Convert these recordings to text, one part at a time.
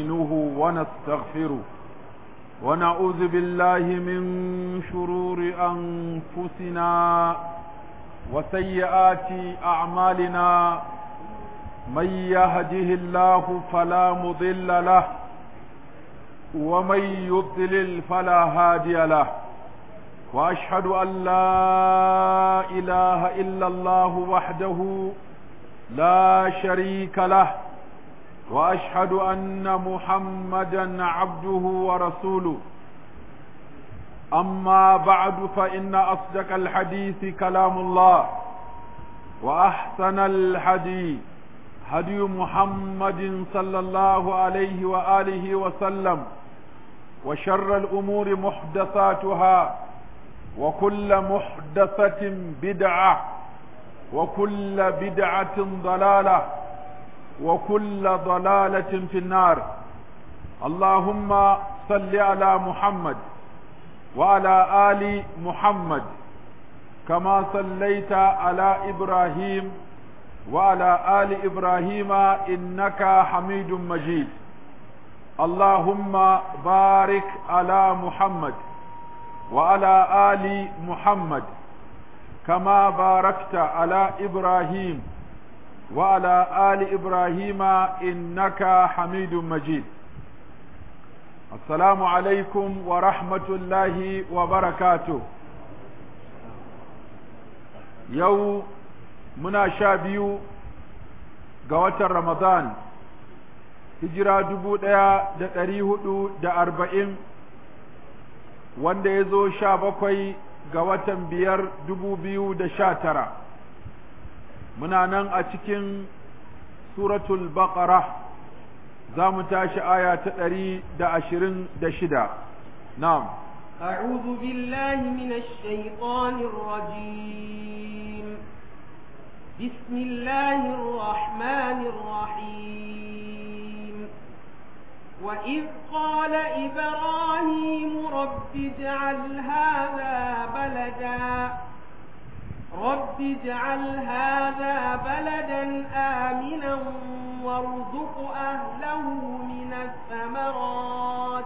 ونستعينه ونستغفره ونعوذ بالله من شرور أنفسنا وسيئات أعمالنا من يهده الله فلا مضل له ومن يضلل فلا هادي له واشهد ان لا اله الا الله وحده لا شريك له واشهد ان محمدا عبده ورسوله اما بعد فان اصدق الحديث كلام الله واحسن الحديث هدي محمد صلى الله عليه واله وسلم وشر الامور محدثاتها وكل محدثة بدعة وكل بدعة ضلالة وكل ضلالة في النار اللهم صل على محمد وعلى آل محمد كما صليت على إبراهيم وعلى آل إبراهيم إنك حميد مجيد اللهم بارك على محمد وعلى آل محمد كما باركت على إبراهيم وعلى آل إبراهيم إنك حميد مجيد السلام عليكم ورحمة الله وبركاته يوم منا شابيو قوة رمضان hijira dubu ɗaya da ɗari hudu da arba'in wanda ya zo sha bakwai ga watan biyar dubu biyu da sha tara muna nan a cikin suratul baqara za mu tashi aya ta ɗari da ashirin da shida na'am أعوذ بالله من الشيطان الرجيم بسم الله الرحمن الرحيم وإذ قال إبراهيم رب اجعل هذا بلدا رب اجعل هذا بلدا آمنا وارزق أهله من الثمرات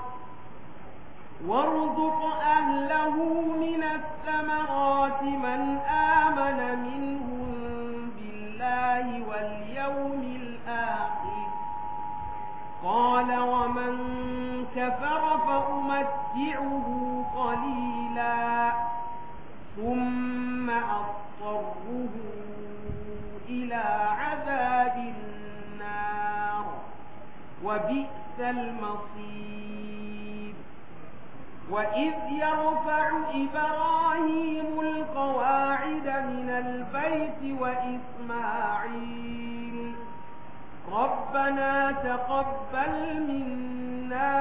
وارزق أهله من الثمرات من آمن منهم بالله واليوم الآخر قال ومن كفر فأمتعه قليلا ثم أضطره إلى عذاب النار وبئس المصير وإذ يرفع إبراهيم القواعد من البيت وإسماعيل ربنا تقبل منا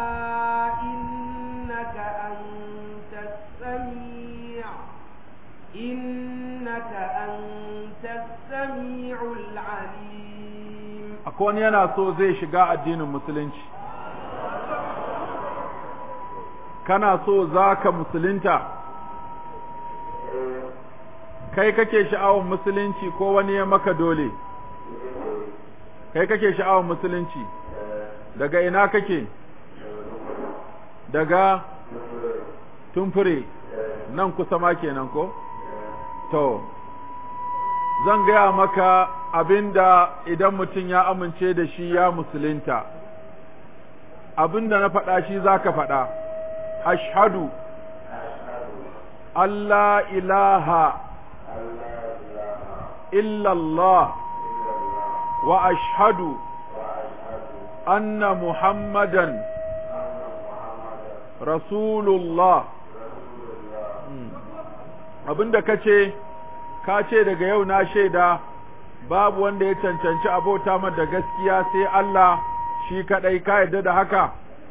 إنك أنت السميع إنك أنت السميع العليم أكون yana so zai shiga addinin musulunci kana so za ka musulunta kai kake sha'awar musulunci ko wani ya maka dole kai kake sha'awar musulunci daga ina kake daga tumfure nan kusa ma kenan ko to zan gaya maka abinda idan mutum ya amince da shi ya musulunta abinda na faɗa shi za ka faɗa ashhadu Allah ilaha illallah واشهد ان محمدا رسول الله abinda kace ka ce daga yau na shaida babu wanda ya cancanci abota mar da gaskiya sai Allah shi kadai ka yadda da haka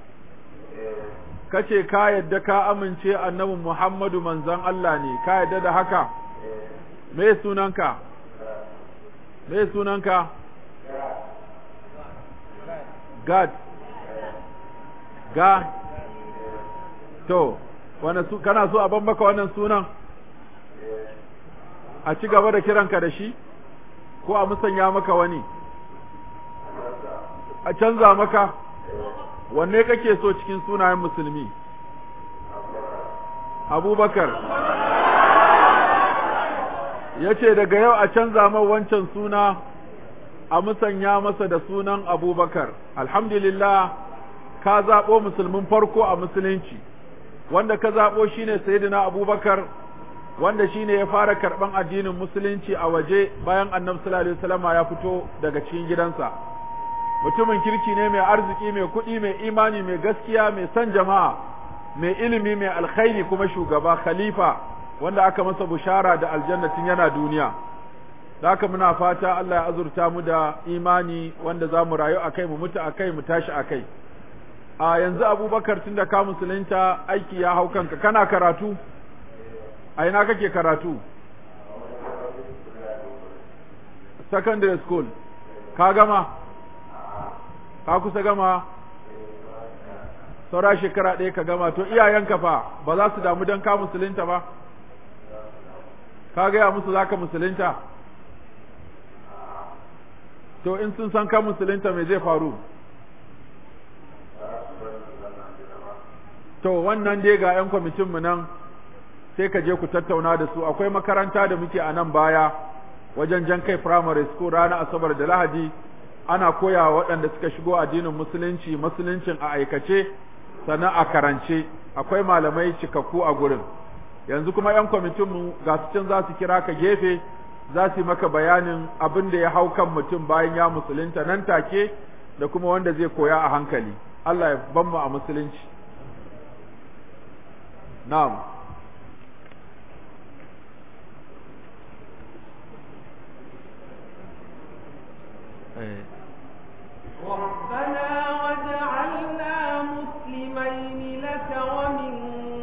kace ka yadda ka amince annabi Muhammadu manzon Allah ne ka yadda da haka me sunanka me sunanka Gad ga to wani su kana so a ban maka wannan sunan a ci gaba da kiranka da shi ko a musanya maka wani a canza maka wanne kake so cikin sunayen musulmi abubakar ya ce daga yau a canza mai wancan suna a musanya masa da sunan abubakar alhamdulillah ka zaɓo musulmin farko a musulunci wanda ka zaɓo shine sayyidina abubakar wanda shine ya fara karɓan addinin musulunci a waje bayan annabi sallallahu alaihi wasallam ya fito daga cikin gidansa mutumin kirki ne mai arziki mai kuɗi mai imani mai gaskiya mai son jama'a mai ilimi mai alkhairi kuma shugaba khalifa wanda aka masa bushara da aljannatin yana duniya da haka muna fata Allah ya azurta mu da imani wanda za mu rayu akai mu mutu akai mu tashi akai a yanzu abubakar tun da ka musulunta aiki ya hau kanka kana karatu a ina kake karatu secondary school ka gama ka kusa gama saura shekara ɗaya ka gama to iyayenka fa ba za su damu don ka musulunta ba ka gaya musu za ka musulunta to in sun san ka musulunta me zai faru to wannan dai ga 'yan kwamitinmu nan sai ka je ku tattauna da su akwai makaranta da muke a nan baya wajen jan kai primary school ranar asabar da lahadi ana koya waɗanda suka shigo addinin musulunci musuluncin a aikace sannan a karance akwai malamai cikakku a gurin yanzu kuma 'yan kwamitinmu ga su can za su kira ka gefe za su yi maka bayanin abin da ya hau kan mutum bayan ya musulunta nan take da kuma wanda zai koya a hankali Allah ya ban mu a musulunci na'am ربنا وجعلنا مسلمين لك ومن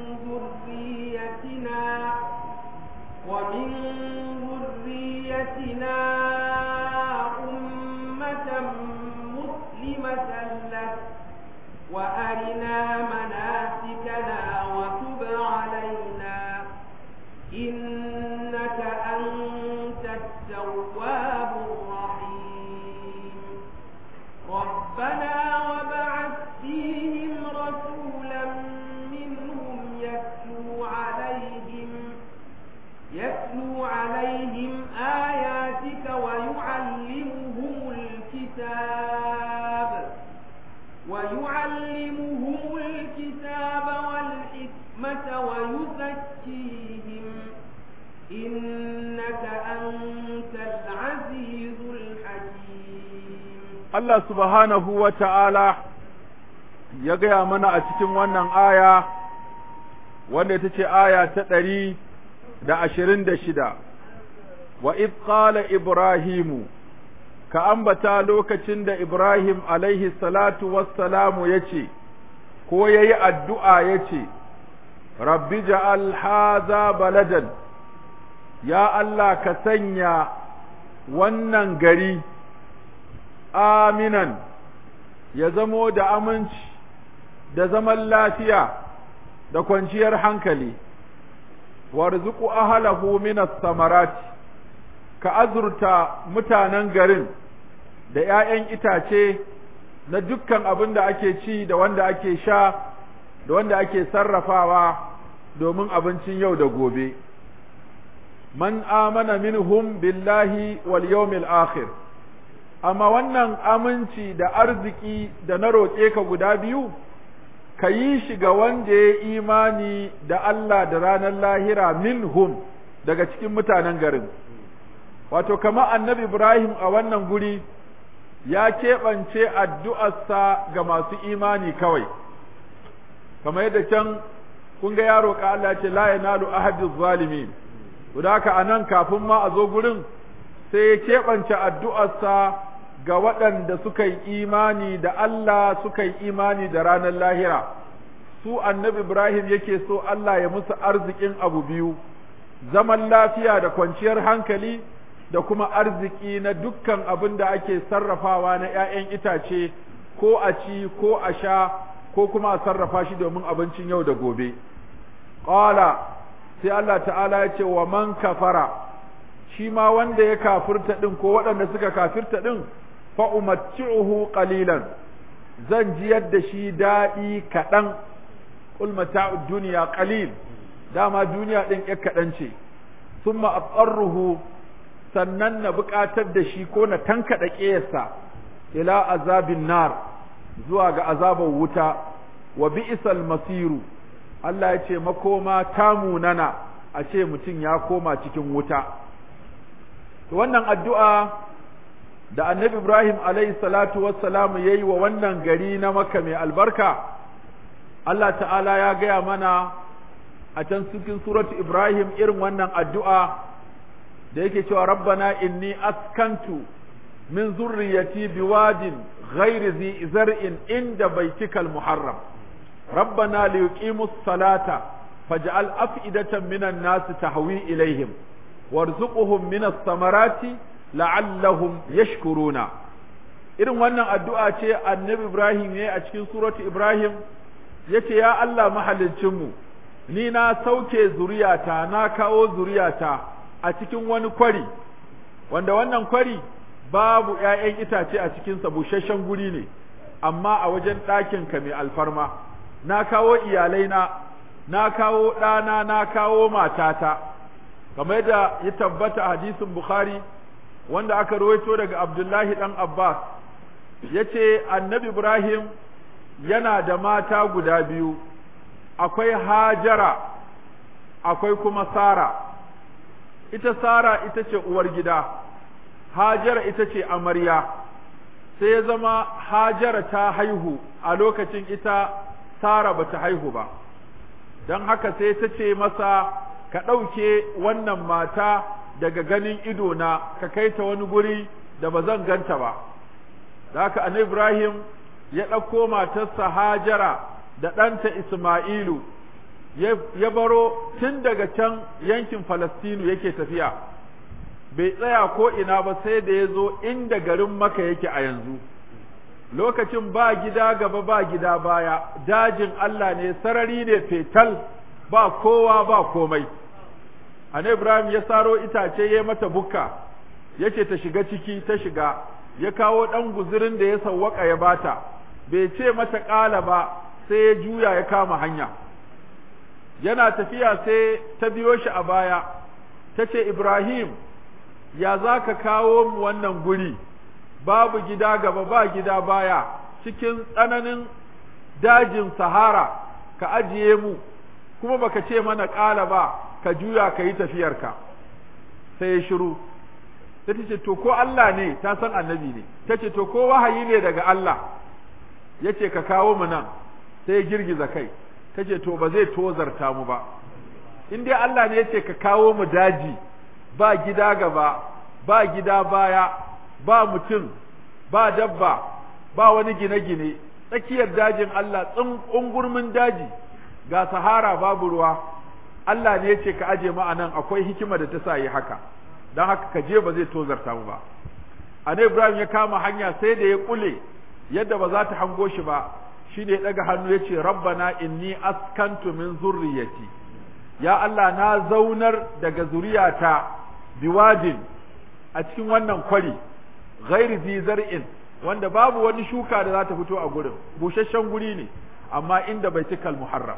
ذريتنا ومن ذريتنا أمة مسلمة لك وأرنا مناسكنا وتب علينا إنك أنت التواب الرحيم ربنا وبعث فيهم رسولا منهم يتلو عليهم يتلو عليهم آياتك ويعلمهم الكتاب ويعلمهم الكتاب والحكمة ويزكيهم إنك أنت العزيز الحكيم Allah subhanahu wa ta'ala ya gaya mana a cikin wannan aya, wanda ita ce aya ta ɗari da ashirin da shida, wa id qala Ibrahimu, ka ambata lokacin da Ibrahim alaihi salatu wassalamu ya ce, ko ya yi addu'a ya ce, Rabbi ja'al haza baladan, ya Allah ka sanya wannan gari. aminan ya zamo da aminci da zaman lafiya da kwanciyar hankali warzuku ahlahu minas samarati ka azurta mutanen garin da ‘ya'yan itace na dukkan abin da ake ci da wanda ake sha da wanda ake sarrafawa domin abincin yau da gobe man amana minhum billahi wal yawmil akhir amma wannan aminci da arziki da na roƙe ka guda biyu, ka yi shi ga wanda ya imani da Allah da ranar lahira minhum daga cikin mutanen garin. Wato, kama annabi Ibrahim a wannan guri ya keɓance addu'arsa ga masu imani kawai, kamar yadda can kun ga ya roƙa Allah ce la yanalu ahadiz zalimin. Haka a nan kafin ma a zo gurin sai ya keɓance addu'arsa ga waɗanda suka yi imani da Allah suka yi imani da ranar lahira, su annabi Ibrahim yake so Allah ya musu arzikin abu biyu, zaman lafiya da kwanciyar hankali da kuma arziki na dukkan abin da ake sarrafawa na ‘ya'yan itace ko a ci ko a sha ko kuma a sarrafa shi domin abincin yau da gobe. Ƙwala sai Allah ta'ala ya ce wa man kafara, shi ma wanda ya kafirta ɗin ko waɗanda suka kafirta ɗin, fa'umatti'uhu qalilan zan jiyar da shi daɗi kaɗan qul mata'ud dunya qalil dama duniya ɗin ƴar kaɗan ce summa aqarruhu sannan na buƙatar da shi ko na tankaɗa ƙeyarsa ila azabin nar zuwa ga azabar wuta wa bi'sal masiru Allah ya ce makoma ta munana a ce mutum ya koma cikin wuta to wannan addu'a da annabi Ibrahim alayhi salatu wassalamu yayi wa wannan gari na Makka mai albarka Allah ta'ala ya gaya mana a can cikin suratu Ibrahim irin wannan addu'a da yake cewa rabbana inni askantu min zurriyati biwadin ghairi zi zar'in inda baitikal muharram rabbana liyuqimus salata faj'al af'idatan minan nas tahwi ilaihim warzuqhum minas samarati la'allahum yashkuruna irin wannan addu'a ce annabi Ibrahim yayi a cikin suratu Ibrahim yace ya Allah mahaliccinmu ni na sauke zuriyata na kawo zuriyata a cikin wani kwari wanda wannan kwari babu ‘ya'yan itace a cikinsa busasshen guri ne amma a wajen ɗakinka mai alfarma na kawo iyalaina na kawo ɗana na kawo matata kamar yadda ya tabbata hadisin bukhari wanda aka rawaito daga abdullahi ɗan abbas ya ce annabi ibrahim yana da mata guda biyu akwai hajara akwai kuma sara ita sara ita ce uwar gida hajara ita ce amarya sai ya zama hajara ta haihu a lokacin ita sara bata haihu ba don haka sai ta ce masa ka ɗauke wannan mata daga ganin idona ka kai ta wani guri da ba zan ganta ba da haka annabi ibrahim ya ɗauko matarsa hajara da ɗanta isma'ilu ya baro tun daga can yankin falastinu yake tafiya bai tsaya ko ina ba sai da ya zo inda garin maka yake a yanzu lokacin ba gida gaba ba gida baya dajin Allah ne sarari ne fetal ba kowa ba komai Annabi Ibrahim ya saro itace ya mata bukka yace ta shiga ciki ta shiga ya kawo dan guzurin da ya sawwaka ya bata bai ce mata ƙala ba sai ya juya ya kama hanya yana tafiya sai ta biyo shi a baya ta ce Ibrahim ya za ka kawo mu wannan guri babu gida gaba ba gida baya cikin tsananin dajin sahara ka ajiye mu kuma baka ce mana ƙala ba ka juya ka yi tafiyarka sai ya shiru ta ce to ko Allah ne ta san annabi ne ta ce to ko wahayi ne daga Allah ya ce ka kawo mu nan sai ya girgiza kai ta ce to ba zai tozarta mu ba in dai Allah ne ya ce ka kawo mu daji ba gida gaba ba gida baya ba mutum ba dabba ba wani gine-gine tsakiyar dajin Allah tsungurmin daji ga sahara babu ruwa Allah ne ya ce ka aje mu anan akwai hikima da ta sa yi haka don haka ka je ba zai tozarta mu ba Anai Ibrahim ya kama hanya sai da ya kule yadda ba za ta hango shi ba shi ne ya ɗaga hannu ya ce rabbana inni askantu min zurriyati ya Allah na zaunar daga zuriyata biwadin a cikin wannan kwari ghairi zi zar'in wanda babu wani shuka da za ta fito a gurin busasshen guri ne amma inda baitikal muharram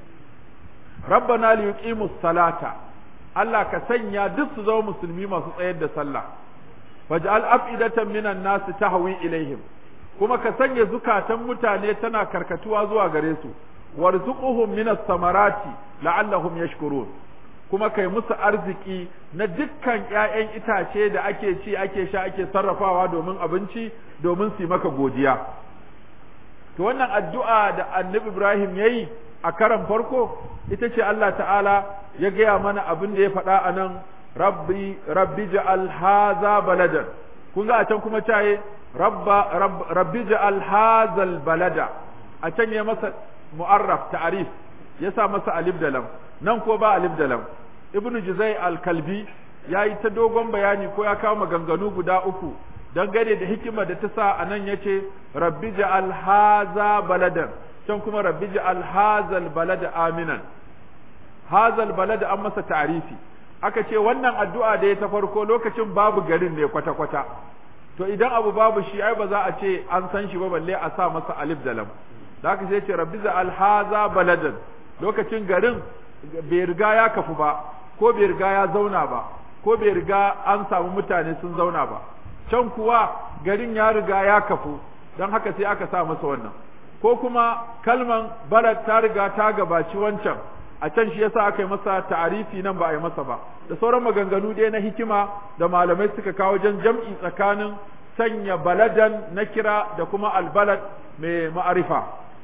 rabbana li yuqimus salata Allah ka sanya duk su zama musulmi masu tsayar da sallah waj'al af'idatan minan nas tahwi ilaihim kuma ka sanya zukatan mutane tana karkatuwa zuwa gare su warzuquhum minas samarati la'allahum yashkurun kuma kai musu arziki na dukkan ƴaƴan itace da ake ci ake sha ake sarrafawa domin abinci domin su maka godiya to wannan addu'a da annabi Ibrahim yayi a karan farko ita ce Allah ta'ala ya gaya mana abin da ya faɗa a nan rabbi rabbi ja'al haza baladan kun ga a can kuma caye rabba rabbi ja'al hazal balada a can ya masa mu'arraf ta'arif ya sa masa alif da lam nan ko ba alif da lam ibnu juzai al-kalbi ya yi ta dogon bayani ko ya kawo maganganu guda uku dangane da hikima da ta sa a nan ya ce rabbi ja'al haza baladan can kuma rabbi ja'al hazal balada aminan hazal balada an masa ta'arifi aka ce wannan addu'a da ya ta farko lokacin babu garin ne kwata-kwata to idan abu babu shi ai ba za a ce an san shi ba balle a sa masa alif da lam da haka sai ce rabbi za alhaza baladan lokacin garin bai riga ya kafu ba ko bai riga ya zauna ba ko bai riga an samu mutane sun zauna ba can kuwa garin ya riga ya kafu don haka sai aka sa masa wannan ko kuma kalman balad ta riga ta gabaci wancan a can shi yasa aka yi masa ta'arifi nan ba a yi masa ba da sauran maganganu dai na hikima da malamai suka kawo wajen jam'i tsakanin sanya baladan na kira da kuma albalad mai ma'arifa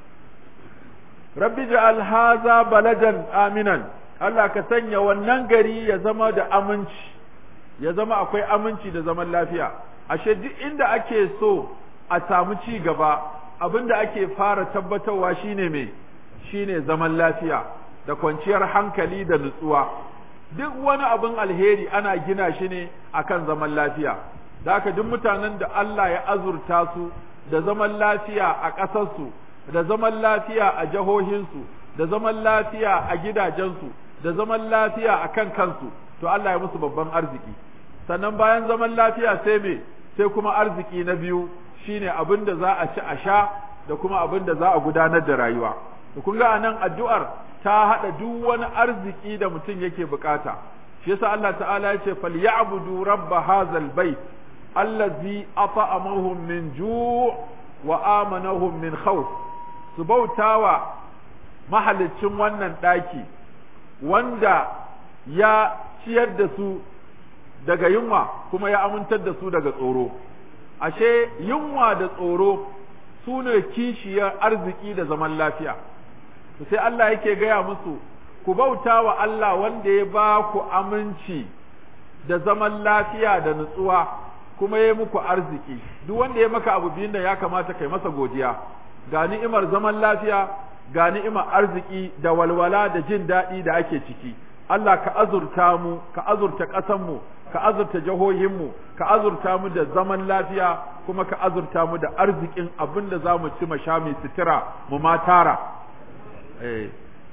rabbi ja'al haza baladan aminan Allah ka sanya wannan gari ya zama da aminci ya zama akwai aminci da zaman lafiya ashe duk inda ake so a samu ci gaba abinda ake fara tabbatarwa shine me shine zaman lafiya da kwanciyar hankali da nutsuwa duk wani abin alheri ana gina shi ne akan zaman lafiya da haka duk mutanen da Allah ya azurta su da zaman lafiya a ƙasarsu da zaman lafiya a jihohinsu da zaman lafiya a gidajensu da zaman lafiya a kan kansu to Allah ya musu babban arziki sannan bayan zaman lafiya sai me sai kuma arziki na biyu shine abin da za a ci a sha da kuma abin da za a gudanar da rayuwa da kun ga anan addu'ar ta hada duk wani arziki da mutum yake bukata shi yasa Allah ta'ala ya ce falyabudu rabb hadzal bait allazi at'amahum min ju' wa amanahum min khawf su bautawa mahalicin wannan daki wanda ya ciyar da su daga yunwa kuma ya amintar da su daga tsoro ashe yunwa da tsoro su ne kishiyar arziki da zaman lafiya to sai Allah yake gaya musu ku bauta wa Allah wanda ya ba ku aminci da zaman lafiya da nutsuwa kuma ya muku arziki duk wanda ya maka abu biyun da ya kamata kai masa godiya ga ni'imar zaman lafiya ga ni'imar arziki da walwala da jin daɗi da ake ciki Allah ka azurta mu ka azurta ƙasanmu ka azurta jihohinmu ka azurta mu da zaman lafiya kuma ka azurta mu da arzikin abin da za mu ci mu sha mai sutura mu ma tara eh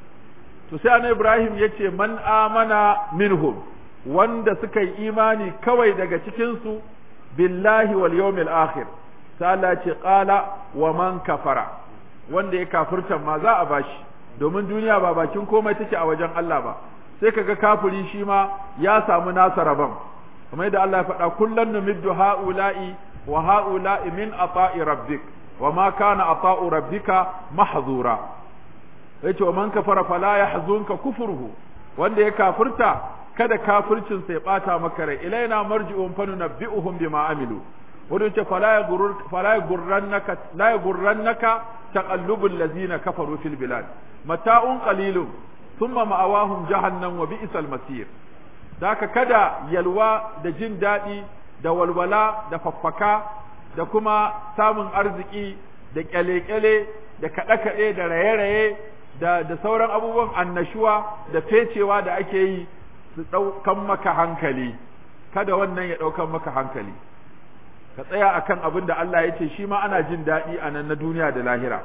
to sai annabi Ibrahim yace man amana minhum wanda suka yi imani kawai daga cikin su billahi wal yawmil akhir sai Allah ce qala wa man kafara wanda ya kafirta ma za a bashi domin duniya ba bakin komai take a wajen Allah ba sai kaga kafiri shi ma ya samu nasa rabon kamar yadda Allah ya faɗa kullun numiddu haula'i wa haula'i min ata'i rabbik wa ma kana ata'u rabbika mahzura yace wa man kafara fala yahzunka kufruhu wanda ya kafirta kada kafircin sai bata maka rai ilaina marji'un fa nunabbi'uhum bima amilu wanda yace fala yagurur fala yagurrannaka la yagurrannaka taqallubul ladzina kafaru fil bilad mata'un qalilun thumma ma'awahum jahannam wa bi'sal masir daka kada yalwa da jin daɗi da walwala da faffaka da kuma samun arziki da kyale-kyale da kaɗe-kaɗe da raye-raye da da sauran abubuwan annashuwa da fecewa da ake yi su ɗaukan maka hankali kada wannan ya ɗaukan maka hankali ka tsaya akan abin da Allah ya ce shi ma ana jin daɗi a nan na duniya da lahira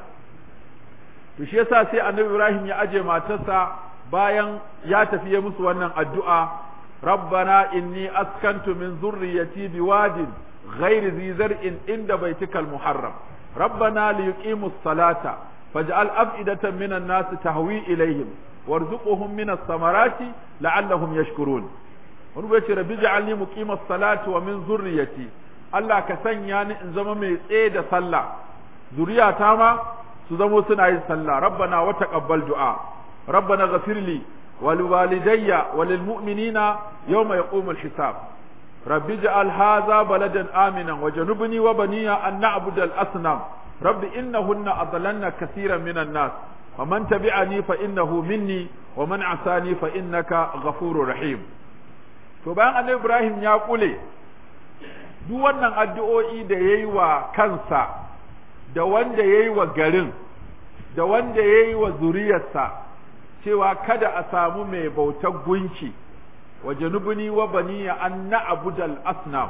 to shi yasa sai annabi Ibrahim ya aje matarsa bayan ya tafi ya musu wannan addu'a rabbana inni askantu min zurriyati biwadin ghairi zi zar'in inda baitikal muharram rabbana liyuqimus salata faj'al af'idatan minan nas tahwi ilaihim warzuqhum minas samarati la'allahum yashkurun wani bai ce rabbi ja'alni muqimas salati wa min zurriyati Allah ka sanya ni in zama mai tsaye da sallah zuriyata ma su zamo suna yin sallah rabbana wa taqabbal du'a rabbana ghafir li wa liwalidayya wa lil mu'minina yawma yaqumul hisab rabbi ij'al hadha baladan aminan wa janubni wa baniya an na'budu al asnam rabbi innahunna adlalna kaseeran minan nas ومن تبعني فإنه مني ومن عصاني فإنك غفور رحيم to bayan annabi Ibrahim ya kule duk wannan addu'o'i da yayi wa kansa da wanda yayi wa garin da wanda yayi wa zuriyarsa cewa kada a samu mai bautar gunki wa janubuni wa baniya an na'budal asnam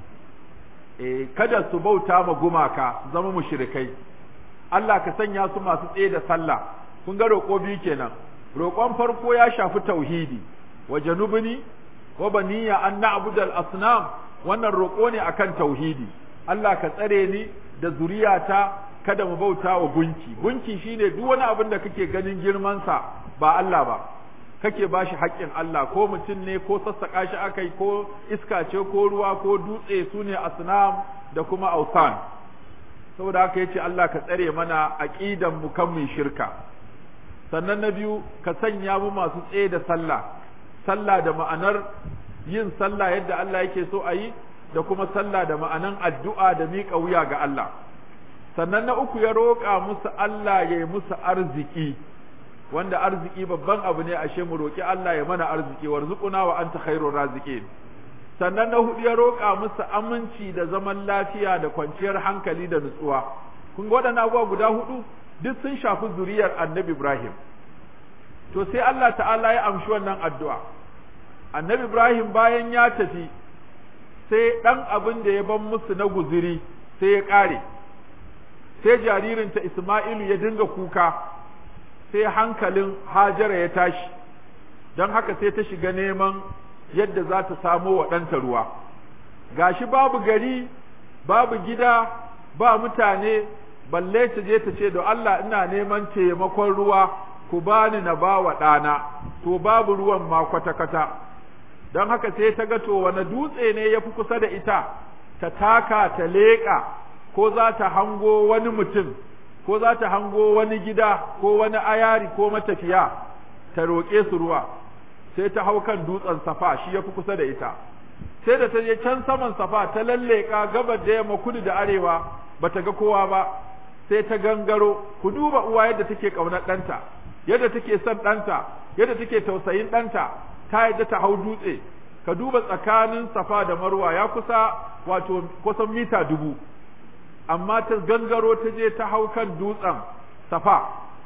eh kada su bauta ma gumaka su zama mushrikai Allah ka sanya su masu tsaye da sallah kun ga roƙo biyu kenan roƙon farko ya shafi tauhidi wa janubni wa baniya an na'budal asnam wannan roƙo ne akan tauhidi Allah ka tsare ni da zuriyata kada mu bauta wa gunki gunki shine duk wani abin da kake ganin girmansa ba Allah ba kake ba shi haƙƙin Allah ko mutum ne ko sassaƙa shi akai ko iska ce ko ruwa ko dutse su ne asnam da kuma ausan saboda haka yace Allah ka tsare mana aqidan mu kan mu shirka sannan na biyu ka sanya mu masu tsaye da sallah sallah da ma'anar yin sallah yadda Allah yake so a yi da kuma sallah da ma'anan addu'a da miƙa wuya ga Allah sannan na uku ya roƙa musu Allah ya yi musu arziki wanda arziki babban abu ne ashe mu roƙi Allah ya mana arziki warzuquna wa anta khairur raziqin sannan na hudu ya roƙa musu aminci da zaman lafiya da kwanciyar hankali da nutsuwa kun ga waɗannan abubuwa guda hudu duk sun shafi zuriyar annabi Ibrahim to sai Allah ta'ala ya amshi wannan addu'a annabi Ibrahim bayan ya tafi sai ɗan abin da ya ban musu na guziri sai ya ƙare sai jaririnta Isma'ilu ya dinga kuka sai hankalin Hajara ya tashi don haka sai ta shiga neman yadda za ta samo wa ɗanta ruwa gashi babu gari babu gida ba mutane balle ta je ta ce da Allah ina neman taimakon ruwa ku bani na ba wa ɗana to babu ruwan ma kwata-kwata don haka sai ta ga to wani dutse ne ya fi kusa da ita ta taka ta leƙa ko za ta hango wani mutum ko za ta hango wani gida ko wani ayari ko matafiya ta roƙe su ruwa sai ta hau kan dutsen safa shi ya fi kusa da ita sai da ta je can saman safa ta lalleka gabar da yamma kudu da arewa bata ga kowa ba sai ta gangaro ku duba uwa yadda take ƙaunar ɗanta yadda take son ɗanta yadda take tausayin ɗanta ta yadda ta hau dutse ka duba tsakanin safa da marwa ya kusa wato kusan mita dubu amma ta gangaro ta je ta hau kan dutsen safa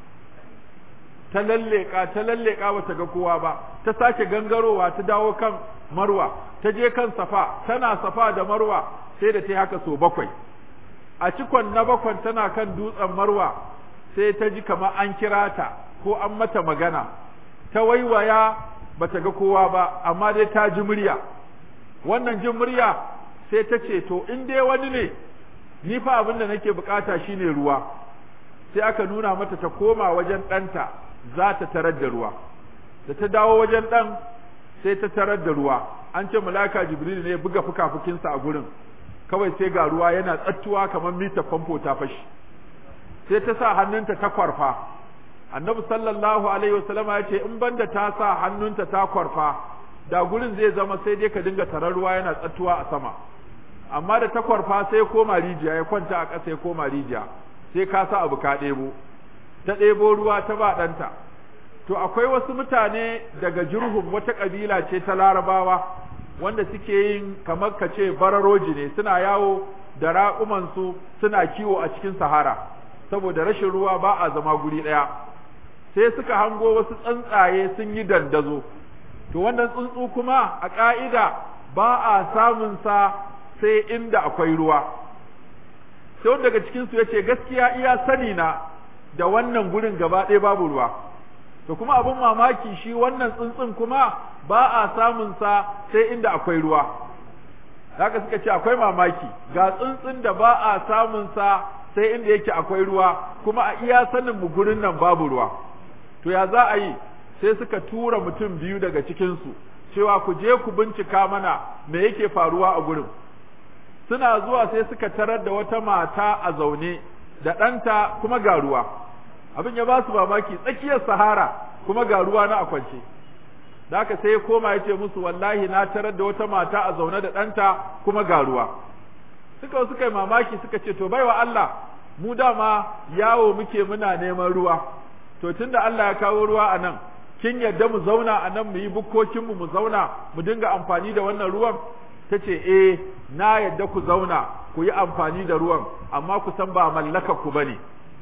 ta lalleka ta lalleka bata ga kowa ba ta sake gangarowa ta dawo kan marwa ta je kan safa tana safa da marwa sai da ta yi haka so bakwai a cikon na bakwan tana kan dutsen marwa sai ta ji kamar an kira ta ko an mata magana ta waiwaya bata ga kowa ba amma dai ta ji murya wannan jin murya sai ta ce to in dai wani ne ni fa abin da nake bukata shine ruwa sai aka nuna mata ta koma wajen ɗanta za ta tarar da ruwa da ta dawo wajen ɗan sai ta tarar da ruwa an ce malaka jibril ne ya buga fukafukinsa a gurin kawai sai ga ruwa yana tsattuwa kamar mita famfo ta fashi sai ta sa hannunta ta kwarfa annabi sallallahu alaihi wasallama ya ce in banda ta sa hannunta ta kwarfa da gurin zai zama sai dai ka dinga tarar ruwa yana tsattuwa a sama amma da ta kwarfa sai koma rijiya ya kwanta a ƙasa ya koma rijiya sai ka sa abu ka ɗebo ta ɗebo ruwa ta ba ɗanta to akwai wasu mutane daga jurhum wata ƙabila ce ta larabawa wanda suke yin kamar ka ce bararoji ne suna yawo da raƙumansu suna kiwo a cikin sahara saboda rashin ruwa ba a zama guri ɗaya sai suka hango wasu tsuntsaye sun yi dandazo to wannan tsuntsu kuma a ƙa'ida ba a samun sa sai inda akwai ruwa sai wanda daga cikin su yace gaskiya iya sani na da wannan gurin gaba ɗaya babu ruwa to kuma abin mamaki shi wannan tsuntsun kuma ba a samun sa sai inda akwai ruwa haka suka ce akwai mamaki ga tsuntsun da ba a samun sa sai inda yake akwai ruwa kuma a iya sanin mu gurin nan babu ruwa to ya za a yi sai suka tura mutum biyu daga cikin su cewa ku je ku bincika mana me yake faruwa a gurin suna zuwa sai suka tarar da wata mata a zaune da ɗanta kuma ga ruwa abin ya ba su mamaki tsakiyar sahara kuma ga ruwa na akwance da haka sai ya koma ya ce musu wallahi na tarar da wata mata a zaune da ɗanta kuma ga ruwa suka suka yi mamaki suka ce to baiwa Allah mu dama yawo muke muna neman ruwa to tunda Allah ya kawo ruwa a nan kin yadda mu zauna a nan mu yi bukkokinmu mu zauna mu dinga amfani da wannan ruwan ta ce eh na yadda ku zauna ku yi amfani da ruwan amma ku san ba mallaka ku bane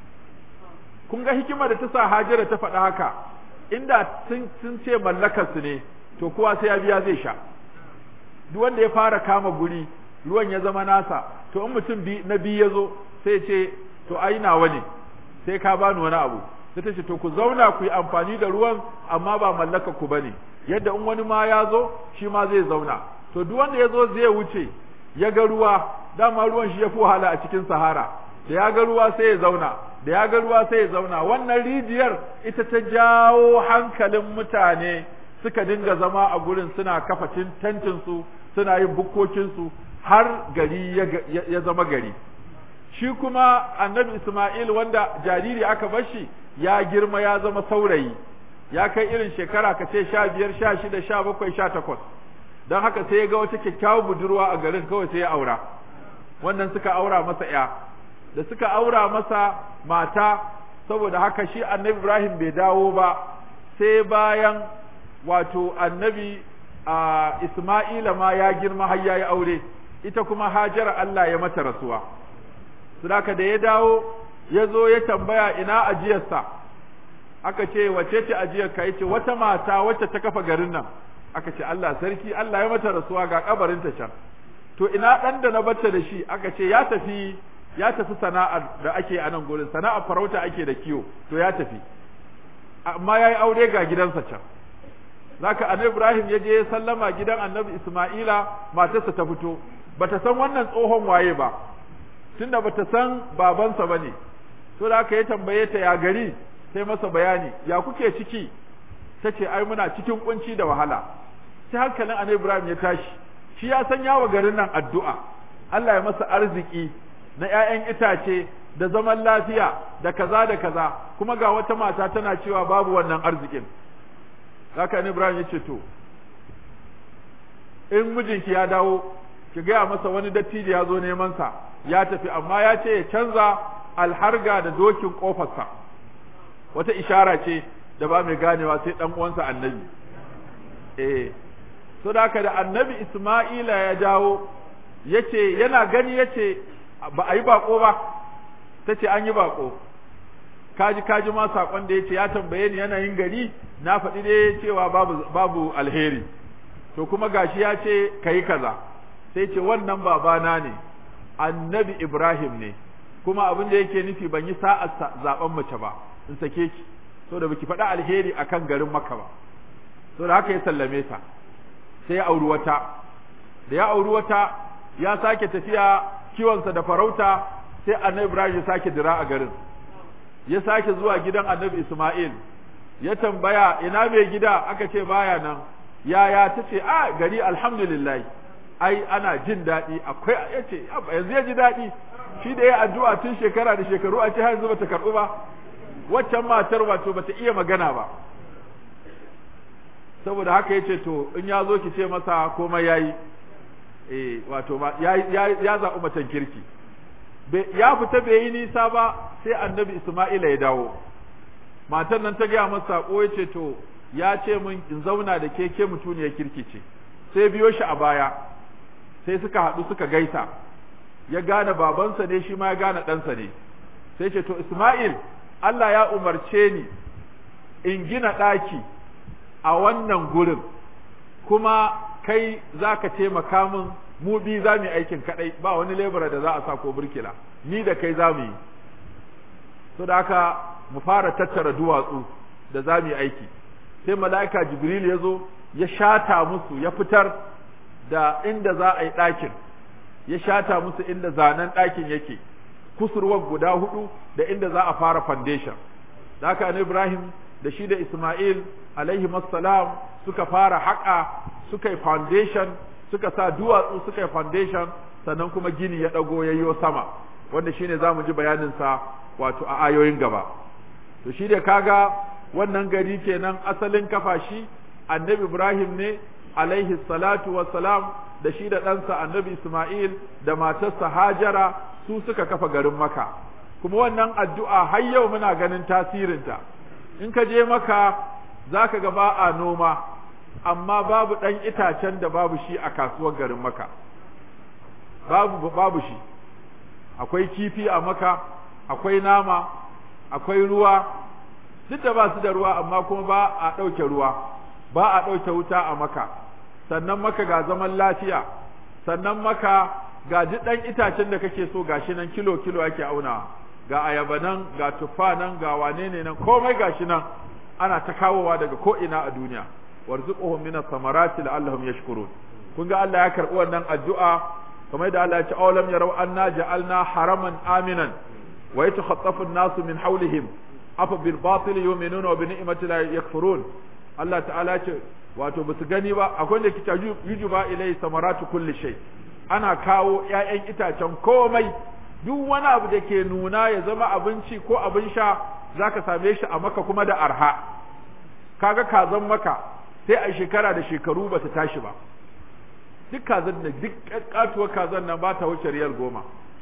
kun ga hikima da ta sa Hajara ta faɗa haka inda sun ce mallakar su ne to kowa sai ya biya zai sha duk wanda ya fara kama guri ruwan ya zama nasa to in mutum bi na biyu ya zo sai ce to ai nawa ne sai ka bani wani abu sai ta ce to ku zauna ku yi amfani da ruwan amma ba mallaka ku bane yadda in wani ma ya zo shi ma zai zauna to duk wanda ya zo zai wuce ya ga ruwa dama ruwan shi ya fi wahala a cikin sahara da ya ga ruwa sai ya zauna da ya ga ruwa sai ya zauna wannan rijiyar ita ta jawo hankalin mutane suka dinga zama a gurin suna kafa tentin su suna yin bukkokin su har gari ya zama gari shi kuma annabi Ismail wanda jariri aka bar shi ya girma ya zama saurayi ya kai irin shekara ka ce sha biyar sha shida sha bakwai sha takwas don haka sai ya ga wata kyakkyawar budurwa a garin kawai sai ya aura wannan suka aura masa ya da suka aura masa mata saboda haka shi annabi Ibrahim bai dawo ba sai bayan wato annabi Isma'ila ma ya girma har yayi aure ita kuma Hajara Allah ya mata rasuwa saboda da ya dawo ya zo ya tambaya ina ajiyarsa aka ce wace ce ajiyar ka yace wata mata wacce ta kafa garin nan aka ce Allah sarki Allah ya mata rasuwa ga kabarin ta can to ina dan da na bata da shi aka ce ya tafi ya tafi sana'ar da ake a nan gurin sana'ar farauta ake da kiwo to ya tafi amma yayi aure ga gidansa can zaka annabi Ibrahim ya je sallama gidan annabi Isma'ila matarsa ta fito bata san wannan tsohon waye ba tunda bata san babansa bane to da aka yi tambaye ta ya gari sai masa bayani ya kuke ciki tace ai muna cikin kunci da wahala sai hankalin annabi Ibrahim ya tashi shi ya san yawa garin nan addu'a Allah ya masa arziki na ƴaƴan itace da zaman lafiya da kaza da kaza kuma ga wata mata tana cewa babu wannan arzikin haka annabi Ibrahim ya ce to in mijinki ya dawo ki gaya masa wani dattijo ya zo neman sa ya tafi amma ya ce ya canza alharga da dokin kofarsa wata ishara ce da ba mai ganewa sai dan uwansa annabi eh so da haka da annabi Isma'ila ya dawo yace yana gani yace ba a yi bako ba tace an yi bako kaji kaji ma sakon da yace ya tambaye ni yanayin gari na faɗi dai cewa babu babu alheri to kuma gashi ya ce kai kaza sai ce wannan babana ne annabi Ibrahim ne kuma abin da yake nufi ban yi sa'a zaben mace ba in sake ki so da baki faɗi alheri akan garin Makka ba so da haka ya sallame ta sai ya auri wata da ya auri wata ya sake tafiya kiwonsa da farauta sai annabi Ibrahim ya sake dira a garin ya sake zuwa gidan annabi Ismail ya tambaya ina mai gida aka ce baya nan yaya ta ce a gari alhamdulillah ai ana jin daɗi akwai ya ce yanzu ya ji daɗi shi da ya addu'a tun shekara da shekaru a ce har yanzu bata karɓu ba waccan matar wato bata iya magana ba saboda haka yace to in ya zo ki ce masa komai yayi eh wato ya ya zaɓi macen kirki ya fita bai yi nisa ba sai annabi Isma'ila ya dawo matan nan ta gaya masa sako yace to ya ce min in zauna da ke ke mutuniyar kirki ce sai biyo shi a baya sai suka haɗu suka gaisa ya gane babansa ne shi ma ya gane ɗansa ne sai ce to Isma'il Allah ya umarce ni in gina ɗaki a wannan gurin kuma kai za ka taimaka min mu bi za mu yi aikin kaɗai ba wani lebura da za a sa ko burkila ni da kai za mu yi so da haka mu fara tattara duwatsu da za mu yi aiki sai mala'ika jibril ya zo ya shata musu ya fitar da inda za a yi ɗakin ya shata musu inda zanen ɗakin yake kusurwar guda hudu da inda za a fara foundation da haka ne Ibrahim da shi da Ismail alaihi salam suka fara haƙa suka yi foundation suka sa duwatsu suka yi foundation sannan kuma gini ya ɗago yayyo sama wanda shine za mu ji bayaninsa wato a ayoyin gaba to shi da kaga wannan gari kenan asalin kafa shi annabi Ibrahim ne alaihi salatu wassalam da shi da ɗansa annabi Ismail da matarsa Hajara su suka kafa garin Maka kuma wannan addu'a har yau muna ganin tasirinta in ka je Maka zaka ga ba a noma amma babu ɗan itacen da babu shi a kasuwar garin Maka babu babu shi akwai kifi a Maka akwai nama akwai ruwa duk da ba su da ruwa amma kuma ba a ɗauke ruwa ba a ɗauke wuta a Maka sannan maka ga zaman lafiya sannan maka ga duk ɗan itacen da kake so gashi nan kilo kilo ake auna ga ayaba nan ga tuffa nan ga wane ne nan komai gashi nan ana ta kawowa daga ko ina a duniya warzuquhum min samarati la'allahum yashkurun kun ga Allah ya karɓi wannan addu'a kamar da Allah ya ce awalam yarau anna ja'alna haraman aminan wa yatakhaffafu an-nasu min hawlihim afa bil batil yu'minuna wa bi ni'mati la yakfurun Allah ta'ala ya ce wato basu gani ba akwai da kita yujuba ilai samaratu kulli shay ana kawo ƴaƴan itacen komai duk wani abu da ke nuna ya zama abinci ko abin sha zaka same shi a maka kuma da arha kaga kazan maka sai a shekara da shekaru ba ta tashi ba duk kazan da duk katuwar kazan nan ba ta wuce riyal goma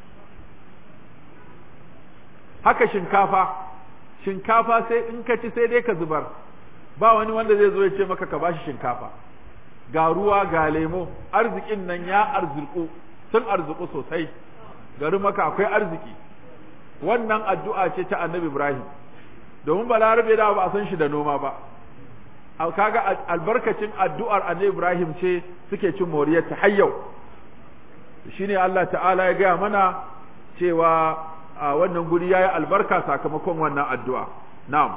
haka shinkafa shinkafa sai in ka ci sai dai ka zubar ba wani wanda zai zo ya ce maka ka bashi shinkafa ga ruwa ga lemo arzikin nan ya arziku sun arziku sosai garin maka akwai arziki wannan addu'a ce ta annabi ibrahim domin balarabe da ba a san shi da noma ba kaga albarkacin addu'ar annabi ibrahim ce suke cin moriyar ta har yau shine Allah ta'ala ya gaya mana cewa a wannan guri yayi albarka sakamakon wannan addu'a na'am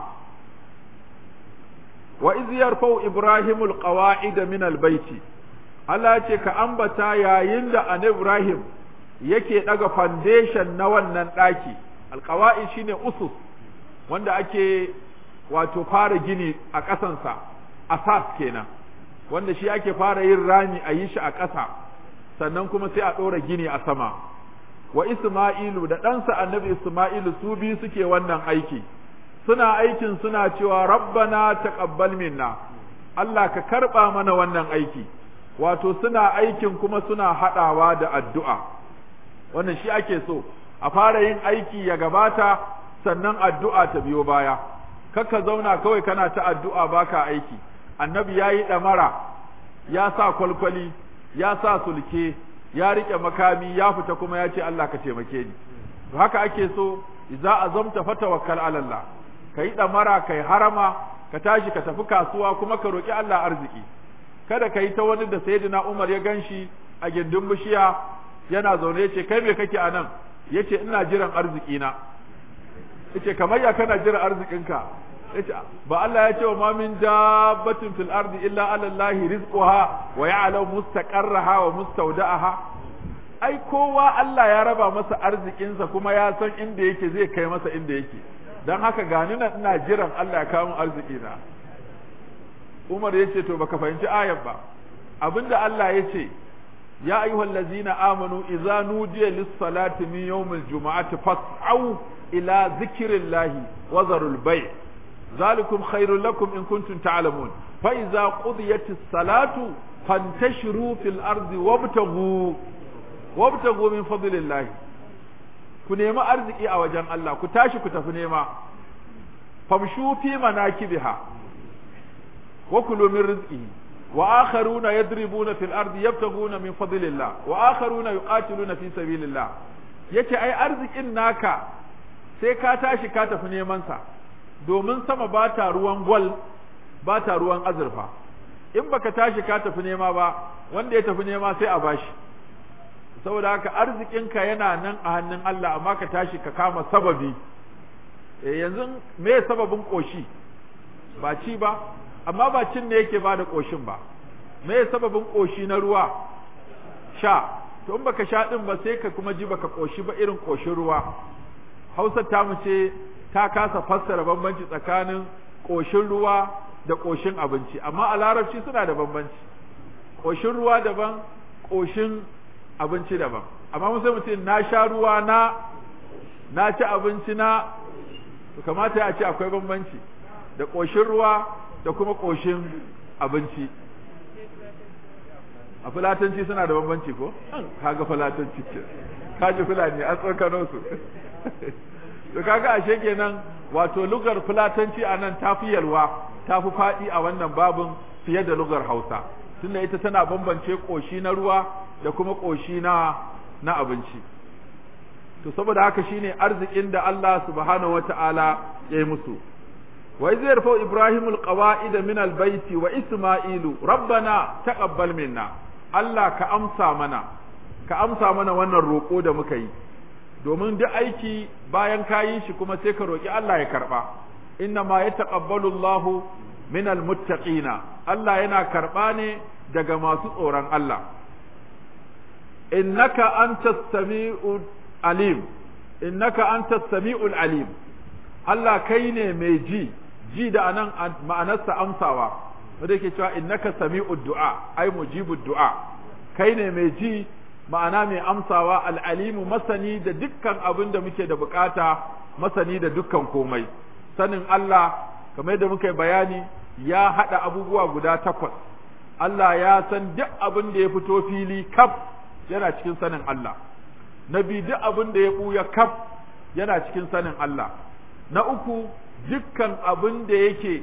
wa iz yarfau ibrahimul qawa'id min albayti Allah ya ce ka ambata yayin da annabi ibrahim yake daga foundation na wannan daki alqawa'id shine usus wanda ake wato fara gini a ƙasansa asas kenan wanda shi ake fara yin rami a yi shi a ƙasa sannan kuma sai a ɗora gini a sama wa Isma'ilu da ɗansa annabi Isma'ilu su biyu suke wannan aiki suna aikin suna cewa rabbana taqabbal minna Allah ka karɓa mana wannan aiki wato suna aikin kuma suna haɗawa da addu'a wannan shi ake so a fara yin aiki ya gabata sannan addu'a ta biyo baya kaka zauna kawai kana ta addu'a baka aiki annabi ya yi ɗamara ya sa kwalkwali ya sa sulke ya riƙe makami ya fita kuma ya ce Allah ka taimake ni to haka ake so idza azamta fatawakkal ala Allah kai ɗamara kai harama ka tashi ka tafi kasuwa kuma ka roki Allah arziki kada ka yi ta wani da sayyidina Umar ya ganshi a gindin bishiya yana zaune ya ce kai me kake a nan yace ina jiran arziki na yace kamar ya kana jiran arzikinka yace ba Allah ya ce wa ma min dabbatin fil ardi illa ala Allah rizquha wa ya'lamu mustaqarraha wa mustawda'aha ai kowa Allah ya raba masa arzikinsa kuma ya san inda yake zai kai masa inda yake dan haka gani nan ina jiran Allah ya kawo min arziki na Umar yace to baka fahimci ayar ba abinda Allah yace ya ayyuhal ladzina amanu idza nudiya lis-salati min yawmil jumu'ati fas'au ila dhikrillahi wa dharul bay' ذلكم خير لكم إن كنتم تعلمون فإذا قضيت الصلاة فانتشروا في الأرض وابتغوا وابتغوا من فضل الله كنيما أرزقي أوجان الله كتاشي كتفنيما فامشوا في مناكبها وكلوا من رزقه وآخرون يضربون في الأرض يبتغون من فضل الله وآخرون يقاتلون في سبيل الله yace ai arzikin naka sai ka tashi ka tafi neman sa domin sama ba ta ruwan gwal ba ta ruwan azurfa in baka tashi ka tafi nema ba wanda ya tafi nema sai a bashi saboda haka arzikinka yana nan a hannun Allah amma ka tashi ka kama sababi e yanzu me sababin koshi ba ci ba amma ba cin ne yake bada koshin ba me sababin koshi na ruwa sha to in baka sha din ba sai ka kuma ji baka koshi ba irin koshin ruwa Hausa ta mu ce ta kasa fassara bambanci tsakanin ƙoshin ruwa da ƙoshin abinci amma a larabci suna da bambanci ƙoshin ruwa daban ƙoshin abinci daban amma musa mutum na sha ruwa na na ci abinci na to kamata ya ce akwai bambanci da ƙoshin ruwa da kuma ƙoshin abinci a fulatanci suna da bambanci ko kaga fulatanci ce kaji fulani an tsokano su to kaga ashe kenan wato lugar fulatanci a nan ta fi yalwa ta fi faɗi a wannan babin fiye da lugar hausa tunda ita tana bambance ƙoshi na ruwa da kuma ƙoshi na na abinci to saboda haka shine arzikin da Allah subhanahu wata'ala ya yi musu wa iz yarfa ibrahimu alqawaida min albayti wa isma'ilu rabbana taqabbal minna Allah ka amsa mana ka amsa mana wannan roƙo da muka yi domin duk aiki bayan ka yi shi kuma sai ka roƙi Allah ya karɓa inna ma ya taƙabbalu Allahu min almuttaqina Allah yana karɓa ne daga masu tsoron Allah innaka antas sami'ul alim innaka antas sami'ul alim Allah kai ne mai ji ji da anan ma'anarsa amsawa wanda yake cewa innaka sami'ud du'a ai mujibud du'a kai ne mai ji ma'ana mai amsawa al'alimu masani da dukkan abin da muke da bukata masani da dukkan komai sanin Allah kamar yadda muka yi bayani ya haɗa abubuwa guda takwas Allah ya san duk abin da ya fito fili kaf yana cikin sanin Allah na biyu duk abin da ya ɓuya kaf yana cikin sanin Allah na uku dukkan abin da yake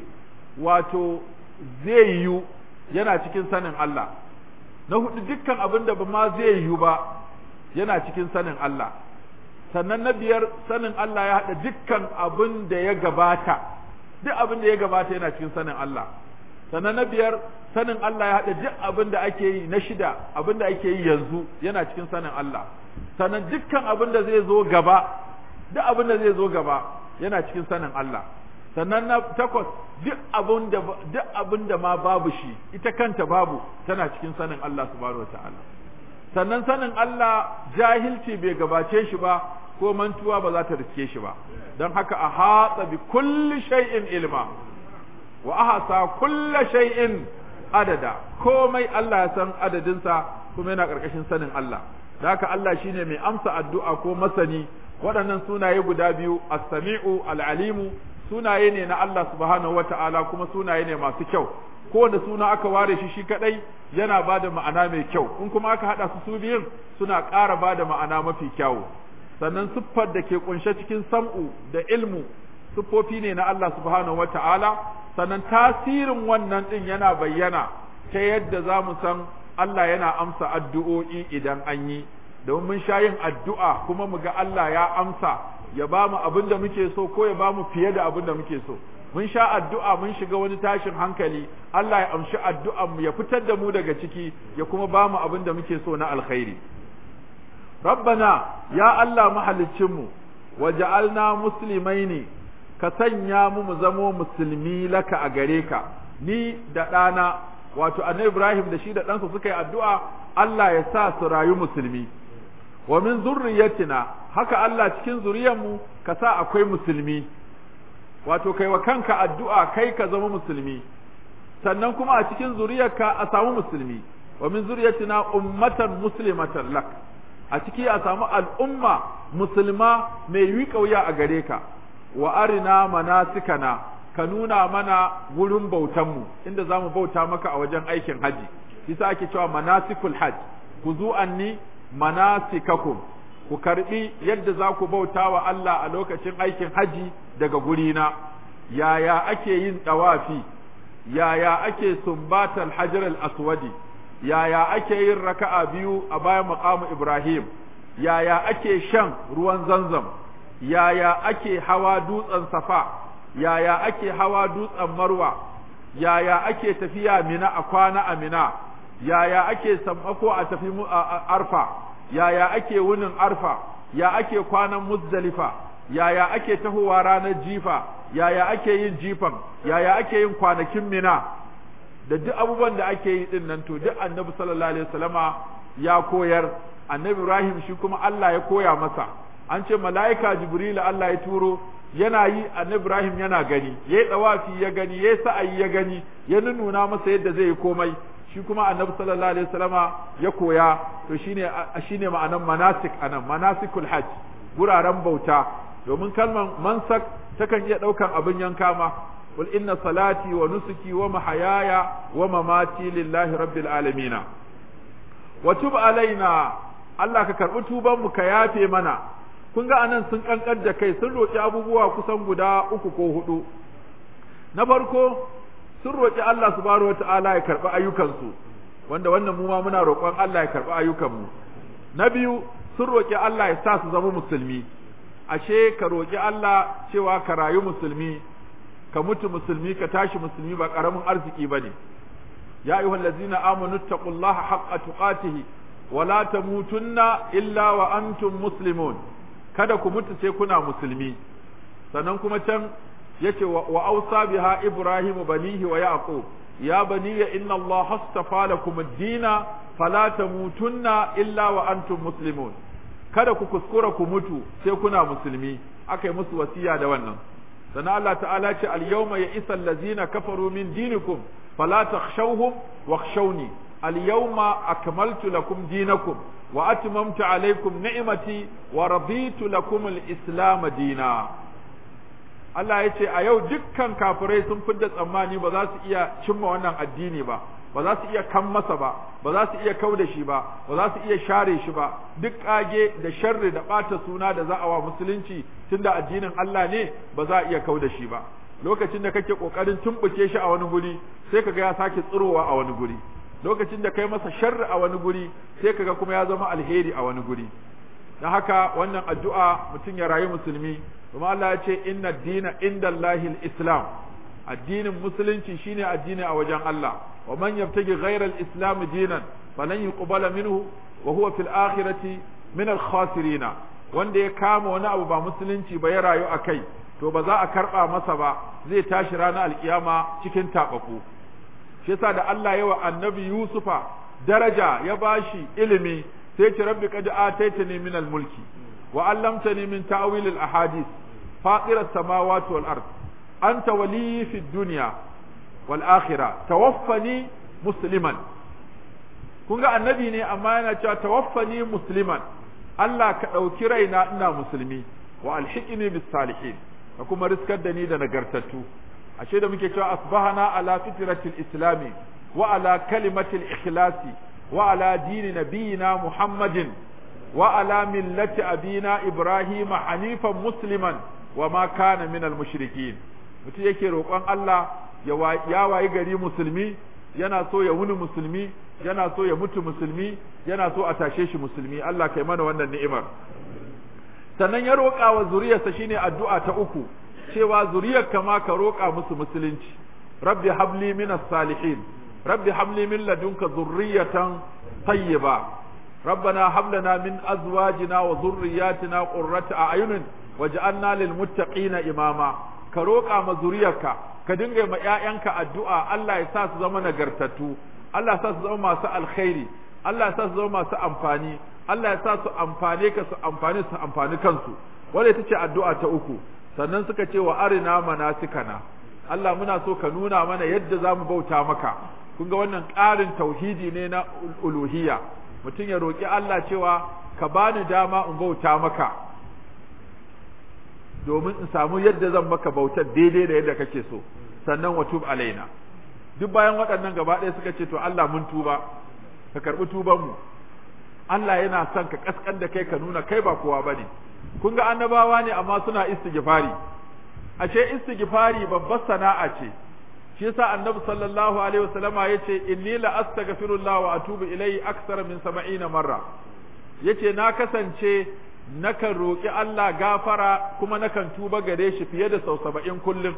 wato zai yiwu yana cikin sanin Allah na hudu dukkan abin da ba ma zai yiwu ba yana cikin sanin Allah sannan na biyar sanin Allah ya haɗa dukkan abin da ya gabata duk abin da ya gabata yana cikin sanin Allah sannan na biyar sanin Allah ya haɗa duk abin da ake yi na shida abin da ake yi yanzu yana cikin sanin Allah sannan dukkan abin da zai zo gaba duk abin da zai zo gaba yana cikin sanin Allah sannan na takwas duk abin da duk abin da ma babu shi ita kanta babu tana cikin sanin Allah subhanahu wataala sannan sanin Allah jahilci bai gabace shi ba ko mantuwa ba za ta riske shi ba don haka a hatsa bi kulli shay'in ilma wa ahsa kulli shay'in adada komai Allah ya san adadinsa kuma yana karkashin sanin Allah da haka Allah shine mai amsa addu'a ko masani waɗannan sunaye guda biyu as-sami'u al-alimu sunaye ne na Allah subhanahu wata'ala kuma sunaye ne masu kyau kowane suna aka ware shi shi kadai yana ba da ma'ana mai kyau in kuma aka haɗa su su biyun suna ƙara ba da ma'ana mafi kyawu sannan siffar da ke kunshe cikin sam'u da ilmu siffofi ne na Allah subhanahu wata'ala sannan tasirin wannan din yana bayyana ta yadda za mu san Allah yana amsa addu'o'i idan an yi domin mun sha yin addu'a kuma mu ga Allah ya amsa ya ba mu abin da muke so ko ya ba mu fiye da abin da muke so mun sha addu'a mun shiga wani tashin hankali Allah ya amshi addu'an mu ya fitar da mu daga ciki ya kuma ba mu abin da muke so na alkhairi rabbana ya Allah mahaliccin mu waja'alna muslimaini ka sanya mu mu zamo musulmi laka a gare ka ni da ɗana wato annabi Ibrahim da shi da ɗansa suka yi addu'a Allah ya sa su rayu musulmi wa min zurriyatina haka Allah cikin zuriyarmu ka sa akwai musulmi wato kai wa kanka addu'a kai ka zama musulmi sannan kuma a cikin zuriyarka a samu musulmi wa min zurriyatina ummatan muslimatan lak a ciki a samu al'umma musulma mai yi kauya a gare ka wa arina manasikana ka nuna mana wurin bautanmu inda za mu bauta maka a wajen aikin haji isa ake cewa manasikul hajj ku zu anni manasikakum ku karbi yadda za ku bauta wa Allah a lokacin aikin haji daga gurina yaya ake yin dawafi yaya ake sumbatal hajar al-aswadi yaya ake yin raka'a biyu a bayan maqamu Ibrahim yaya ake shan ruwan zanzam yaya ake hawa dutsen safa yaya ake hawa dutsen marwa yaya ake tafiya mina a kwana a mina yaya ake sammako a tafi arfa yaya ake wunin arfa ya ake kwanan muzdalifa yaya ake tahowa ranar jifa yaya ake yin jifan yaya ake yin kwanakin mina da duk abubuwan da ake yi din nan to duk annabi sallallahu alaihi wasallama ya koyar annabi ibrahim shi kuma Allah ya koya masa an ce mala'ika jibril Allah ya turo yana yi annabi ibrahim yana gani yayi dawafi ya gani yayi sa'ayi ya gani ya nuna masa yadda zai yi komai shi kuma annabi sallallahu alaihi wasallama ya koya to shine shine ma'anan manasik anan manasikul hajj guraren bauta domin kalman mansak takan iya daukan abin yanka ma qul inna salati wa nusuki wa mahayaya wa mamati lillahi rabbil alamin wa tub alaina Allah ka karbi tuban mu ka yafe mana kun ga anan sun kankar da kai sun roki abubuwa kusan guda uku ko hudu na farko sun roƙi Allah subhanahu wata'ala ya karɓi ayyukansu wanda wannan mu ma muna roƙon Allah ya karɓi ayyukanmu na biyu sun roƙi Allah ya sa su zama musulmi ashe ka roƙi Allah cewa ka rayu musulmi ka mutu musulmi ka tashi musulmi ba ƙaramin arziki bane ya ayyuhal ladzina amanu taqullaha haqqa tuqatihi wa la tamutunna illa wa antum muslimun kada ku mutu sai kuna musulmi sannan kuma can yace wa ausa biha ibrahim banihi wa yaqub ya baniya inna allah astafa lakum ad-dina fala tamutunna illa wa antum muslimun kada ku kuskura ku mutu sai kuna musulmi aka yi musu wasiya da wannan sannan Allah ta'ala ce al-yawma ya'isa allazina kafaru min dinikum fala takhshawhum wakhshawni al-yawma akmaltu lakum dinakum wa atmamtu alaykum ni'mati wa raditu lakum al-islam dina Allah ya ce a yau dukkan kafirai sun fidda tsammani ba za su iya cimma wannan addini ba ba za su iya kan masa ba ba za su iya kau da shi ba ba za su iya share shi ba duk kage da sharri da ɓata suna da za a wa musulunci tunda addinin Allah ne ba za a iya kau da shi ba lokacin da kake kokarin tumbuke shi a wani guri sai kaga ya sake tsirowa a wani guri lokacin da kai masa sharri a wani guri sai kaga kuma ya zama alheri a wani guri dan haka wannan addu'a mutum ya rayu musulmi kuma Allah ya ce inna dina indallahi al-islam addinin musulunci shine addini a wajen Allah wa man yabtagi ghayra al-islam dinan falan yuqbala minhu wa huwa fil akhirati min al-khasirin wanda ya kama wani abu ba musulunci ba ya rayu akai to ba za a karba masa ba zai tashi ranar alkiyama cikin tabaku shi yasa da Allah ya wa annabi Yusufa daraja ya bashi ilimi sai ce rabbi qad ataitani min al-mulki wa allamtani min ta'wil al-ahadith fatir as-samawati wal ard anta wali fi dunya wal akhirah tawaffani musliman kun ga annabi ne amma yana cewa tawaffani musliman Allah ka ɗauki raina ina musulmi wa alhiqni bis salihin ka kuma riskar da ni da nagartattu ashe da muke cewa asbahana ala fitratil islami wa ala kalimatil ikhlasi wa ala dini nabiyina muhammadin wa ala millati abina ibrahima hanifan musliman wa ma kana minal mushrikin mutum yake roƙon Allah ya wayi gari musulmi yana so ya wuni musulmi yana so ya mutu musulmi yana so a tashe shi musulmi Allah kai mana wannan ni'imar sannan ya roƙa wa zuriyarsa shine addu'a ta uku cewa zuriyar kama ka roƙa musu musulunci rabbi habli minas salihin rabbi habli min ladunka zurriyatan tayyiba ربنا هب لنا من ازواجنا وذرياتنا قرة اعين واجعلنا للمتقين اماما ka roƙa ma zuriyarka ka dinga ma ƴaƴanka addu'a Allah ya sa su zama nagartattu Allah ya sa su zama masu alkhairi Allah ya sa su zama masu amfani Allah ya sa su amfane ka su amfani su amfani kansu wanda ita ce addu'a ta uku sannan suka ce wa arina manasikana Allah muna so ka nuna mana yadda za mu bauta maka kun ga wannan ƙarin tauhidi ne na uluhiyya mutum ya roƙi Allah cewa ka bani dama in bauta maka domin in samu yadda zan maka bautar daidai da yadda kake so sannan wa tub alaina duk bayan waɗannan gaba ɗaya suka ce to Allah mun tuba ka karɓi tuban mu Allah yana son ka kaskan da kai ka nuna kai ba kowa bane kun ga annabawa ne amma suna istighfari ashe istighfari babbar sana'a ce shi yasa annabi sallallahu alaihi wasallama yace inni la astaghfirullah wa atubu ilayhi aksar min 70 marra yace na kasance nakan roƙi Allah gafara kuma nakan tuba gare shi fiye da sau saba'in kullum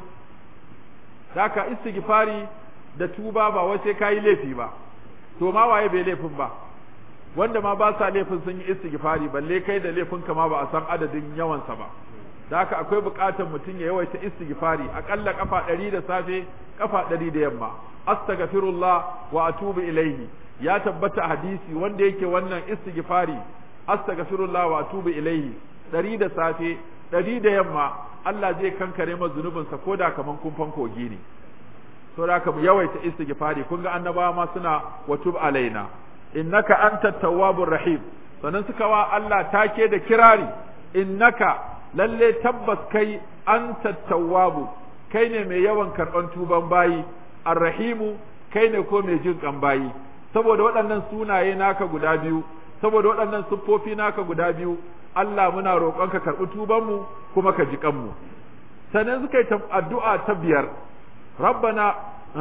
haka istighfari da tuba ba wai sai kayi laifi ba to ma waye bai laifin ba wanda ma ba sa laifin sun yi istighfari balle kai da laifin ka ma ba a san adadin yawansa ba da haka akwai buƙatar mutum ya yawaita istighfari aƙalla kafa ɗari da safe kafa ɗari da yamma astaghfirullah wa atubu ilaihi ya tabbata hadisi wanda yake wannan istighfari astaghfirullah wa atubu ilaihi ɗari da safe ɗari da yamma Allah zai kankare ma zunubinsa ko da kaman kumfan kogi ne to da mu yawaita istighfari kun ga annabawa ma suna wa tub alaina innaka antat tawwabur rahim sannan suka wa Allah take da kirari innaka lalle tabbas kai antat tawwabu kai ne mai yawan karban tuban bayi arrahimu kai ne ko mai jin kan bayi saboda waɗannan sunaye naka guda biyu saboda waɗannan siffofi naka guda biyu Allah muna roƙonka karɓi tubanmu kuma ka ji kanmu sannan suka yi addu'a ta biyar rabbana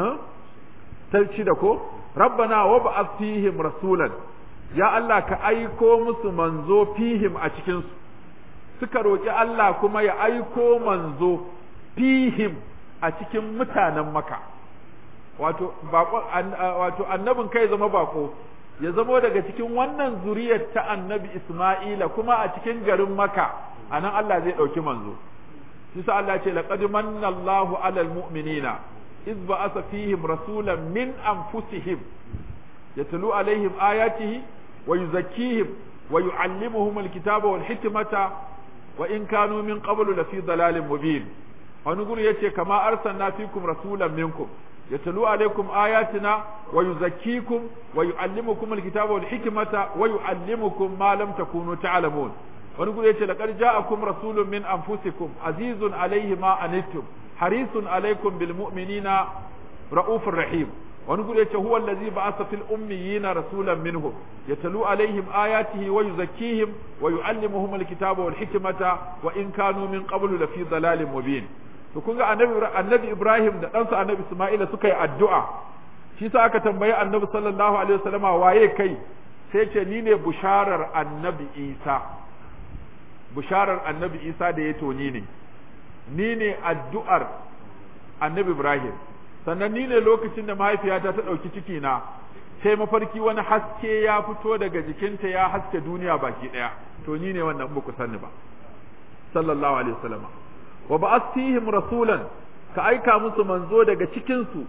ta da ko rabbana wa ba'ath fihim rasulan ya Allah ka aiko musu manzo fihim a cikin su suka roƙi Allah kuma ya aiko manzo fihim a cikin mutanen maka wato wato annabin kai zama bako ya zamo daga cikin wannan zuriyar ta annabi Isma'ila kuma a cikin garin Maka anan Allah zai ɗauki manzo shi sa Allah ce laqad manna Allahu 'alal mu'minina iz ba'atha fihim rasulan min anfusihim yatlu alaihim ayatihi wa yuzakkihim wa yu'allimuhum alkitaba wal hikmata wa in kanu min qablu lafi dalalin mubin wani guri yace kama arsalna fikum rasulan minkum yatlu alaikum ayatina wa yuzakkikum wa yu'allimukum alkitaba wal hikmata wa yu'allimukum ma lam takunu ta'lamun wani guri yace laqad ja'akum rasulun min anfusikum azizun alayhi ma anittum harisun alaykum bil mu'minina ra'ufur rahim wani guri yace huwa allazi ba'atha fil ummiyina rasulan minhum yatlu alaihim ayatihi wa yuzakkihim wa yu'allimuhum alkitaba wal hikmata wa in kanu min qablu lafi dalalin mubin to kun ga annabi annabi Ibrahim da ɗansa annabi Isma'ila suka yi addu'a shi sa aka tambayi annabi sallallahu alaihi wasallama waye kai sai ce ni ne busharar annabi Isa busharar annabi Isa da ya toni ne ni ne addu'ar annabi Ibrahim sannan ni ne lokacin da mahaifiyata ta ɗauki ciki na sai mafarki wani haske ya fito daga jikinta ya haske duniya baki ɗaya to ni ne wannan ba ku sani ba sallallahu alaihi wasallama wa ba'athihim rasulan ka aika musu manzo daga cikin su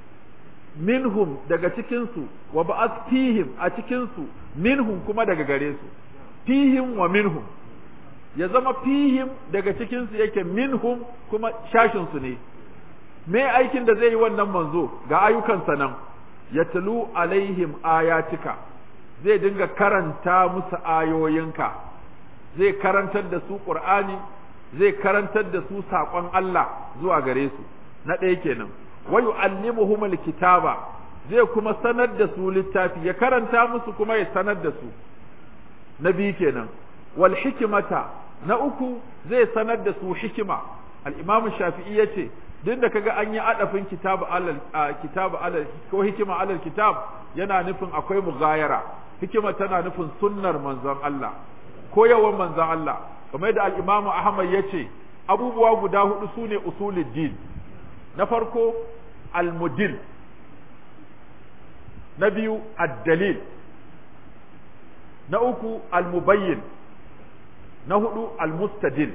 minhum daga cikin su wa ba'athihim a cikin su minhum kuma daga gare su fihim wa minhum ya zama fihim daga cikin su yake minhum kuma shashin su ne me aikin da zai yi wannan manzo ga ayyukansa nan yatlu alaihim ayatika zai dinga karanta musu ayoyinka zai karantar da su qur'ani zai karantar da su saƙon Allah zuwa gare su na ɗaya kenan wa yu'allimuhum alkitaba zai kuma sanar da su littafi ya karanta musu kuma ya sanar da su na biyu kenan wal hikmata na uku zai sanar da su hikima al-imam shafi'i yace duk da kaga an yi adafin kitabu alal kitabu alal ko hikima alal kitab yana nufin akwai mugayara hikima tana nufin sunnar manzon Allah ko yawan manzon Allah kamar da al-Imam Ahmad yace abubuwa guda hudu sune usulul din na farko al-mudil na biyu ad-dalil na uku al-mubayyin na hudu al-mustadil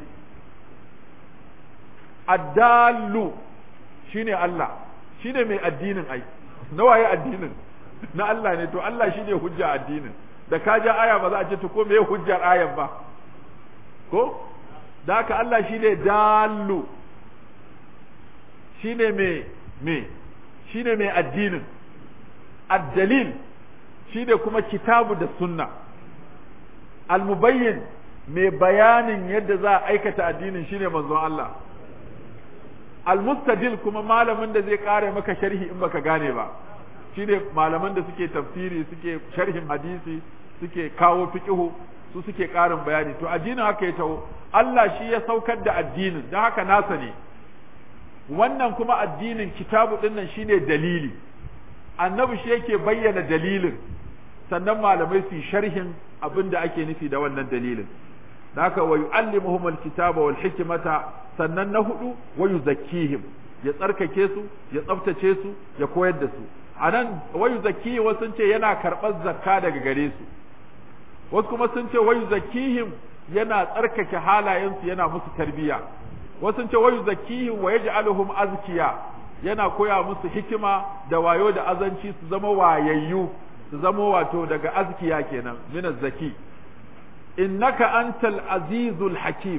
addallu shine Allah shine mai addinin ai na waye addinin na Allah ne to Allah shine hujja addinin da ka ja aya ba za a ce to ko me hujjar ayan ba ko da haka Allah shine dallu shine mai me shine mai addinin addalil shine kuma kitabu da sunna almubayyin mai bayanin yadda za a aikata addinin shine manzon Allah almustadil kuma malamin da zai kare maka sharhi in baka gane ba shine malaman da suke tafsiri suke sharhin hadisi suke kawo fiqhu su suke karin bayani to addinin haka ya taho Allah shi ya saukar da addinin don haka nasa ne wannan kuma addinin kitabu din nan shine dalili annabi shi yake bayyana dalilin sannan malamai su sharhin abin da ake nufi da wannan dalilin haka wa yu'allimuhum alkitaba wal hikmata sannan na hudu wa yuzakkihim ya tsarkake su ya tsaftace su ya koyar da su anan wa yuzakkihim wasu ce yana karɓar zakka daga gare su wasu kuma sun ce wa yuzakkihim yana tsarkake halayensu yana musu tarbiya wasu ce wa yuzakkihim wa yaj'aluhum azkiya yana koya musu hikima da wayo da azanci su zama wayayyu su zama wato daga azkiya kenan min zaki innaka antal azizul hakim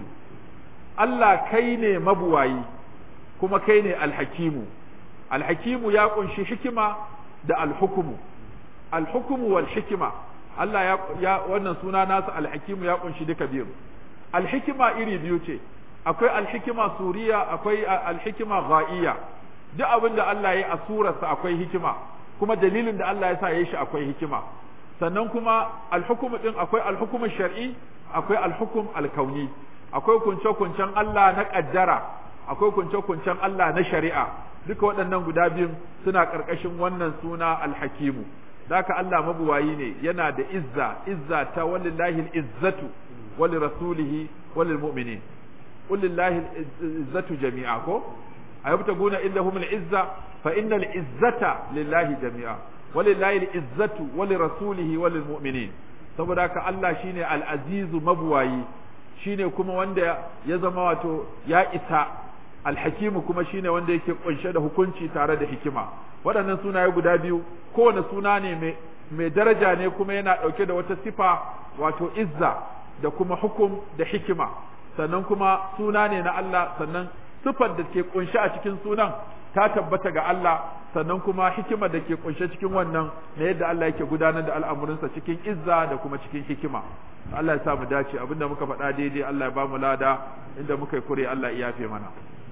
Allah kai ne mabuwayi kuma kai ne alhakimu alhakimu ya kunshi hikima da alhukumu alhukumu wal hikima Allah ya, ya wannan suna nasa alhakimu ya kunshi duka biyu alhikima iri biyu ce akwai alhikima suriya akwai alhikima ghaiya duk abin da Allah ya yi a surarsa akwai hikima kuma dalilin da Allah ya sa ya yi shi akwai hikima sannan kuma alhukumu din akwai alhukumu shar'i akwai alhukum alkauni akwai kunce-kuncen Allah na kaddara akwai kunce-kuncen Allah na shari'a duka waɗannan guda biyun suna ƙarƙashin wannan suna alhakimu daka Allah mabuwayi ne yana da izza izza ta walillahi izzatu wali rasulihi walil mu'minin walillahi izzatu jami'a ko ayabtaguna illahum al-izza fa innal izzata lillahi jami'a walillahi al-izzatu wali rasulihi walil mu'minin saboda haka Allah shine al-azizu mabuwayi shine kuma wanda ya zama wato ya isa alhakimu kuma shine wanda yake kunshe da hukunci tare da hikima waɗannan sunaye guda biyu kowane suna ne mai mai daraja ne kuma yana ɗauke da wata sifa wato izza da kuma hukum da hikima sannan kuma suna ne na Allah sannan sifar da ke kunshi a cikin sunan ta tabbata ga Allah sannan kuma hikima da ke kunshe cikin wannan na yadda Allah yake gudanar da al'amuransa cikin izza da kuma cikin hikima Allah ya sa mu dace abinda muka faɗa daidai Allah ya ba mu lada inda muka yi kure Allah ya yafe mana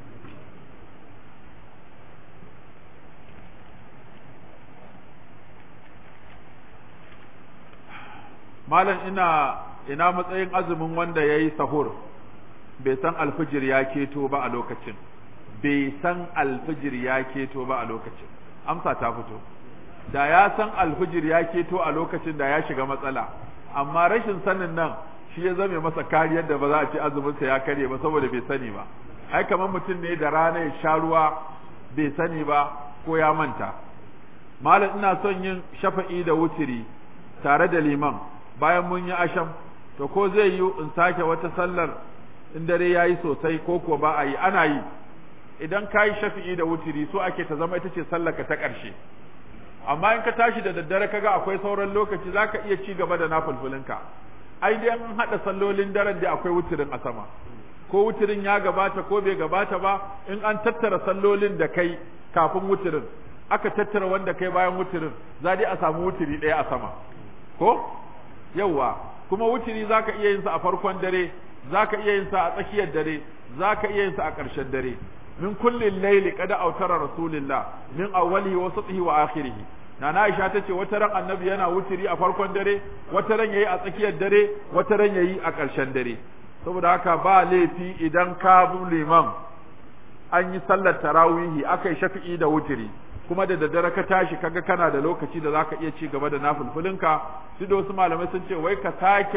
malam ina ina matsayin azumin wanda ya yi sahur bai san alfijir ya keto ba a lokacin bai san alfijir ya keto ba a lokacin amsa ta fito da ya san alfijir ya keto a lokacin da ya shiga matsala amma rashin sanin nan shi ya zame masa kariyar da ba za a ce azuminsa ya karye ba saboda bai sani ba ai kamar mutum ne da rana ya sha ruwa bai sani ba ko ya manta malam ina son yin shafa'i da wutiri tare da liman bayan mun yi asham to ko zai yi in sake wata sallar in dare ya yi sosai ko ko ba a yi ana yi idan ka yi shafi'i da wutiri so ake ta zama ita ce sallarka ta ƙarshe amma in ka tashi da daddare kaga akwai sauran lokaci za ka iya ci gaba da nafulfulinka ai dai an haɗa sallolin daren da akwai wutirin a sama ko wutirin ya gabata ko bai gabata ba in an tattara sallolin da kai kafin wutirin aka tattara wanda kai bayan wutirin za dai a samu wutiri ɗaya a sama ko yauwa kuma wutiri za ka iya yin sa a farkon dare za ka iya yin sa a tsakiyar dare za ka iya yin sa a ƙarshen dare min kullin laili kada autara rasulillah min awwalihi wa wasatihi wa akhirih nana Aisha tace wata ran annabi yana wutiri a farkon dare wata ran yayi a tsakiyar dare wata ran yayi a ƙarshen dare saboda haka ba laifi idan ka bi liman an yi sallar tarawihi akai shafi'i da wutiri kuma da daddare ka tashi kaga kana da lokaci da zaka iya ci gaba da nafulfulinka su da wasu malamai sun ce wai ka sake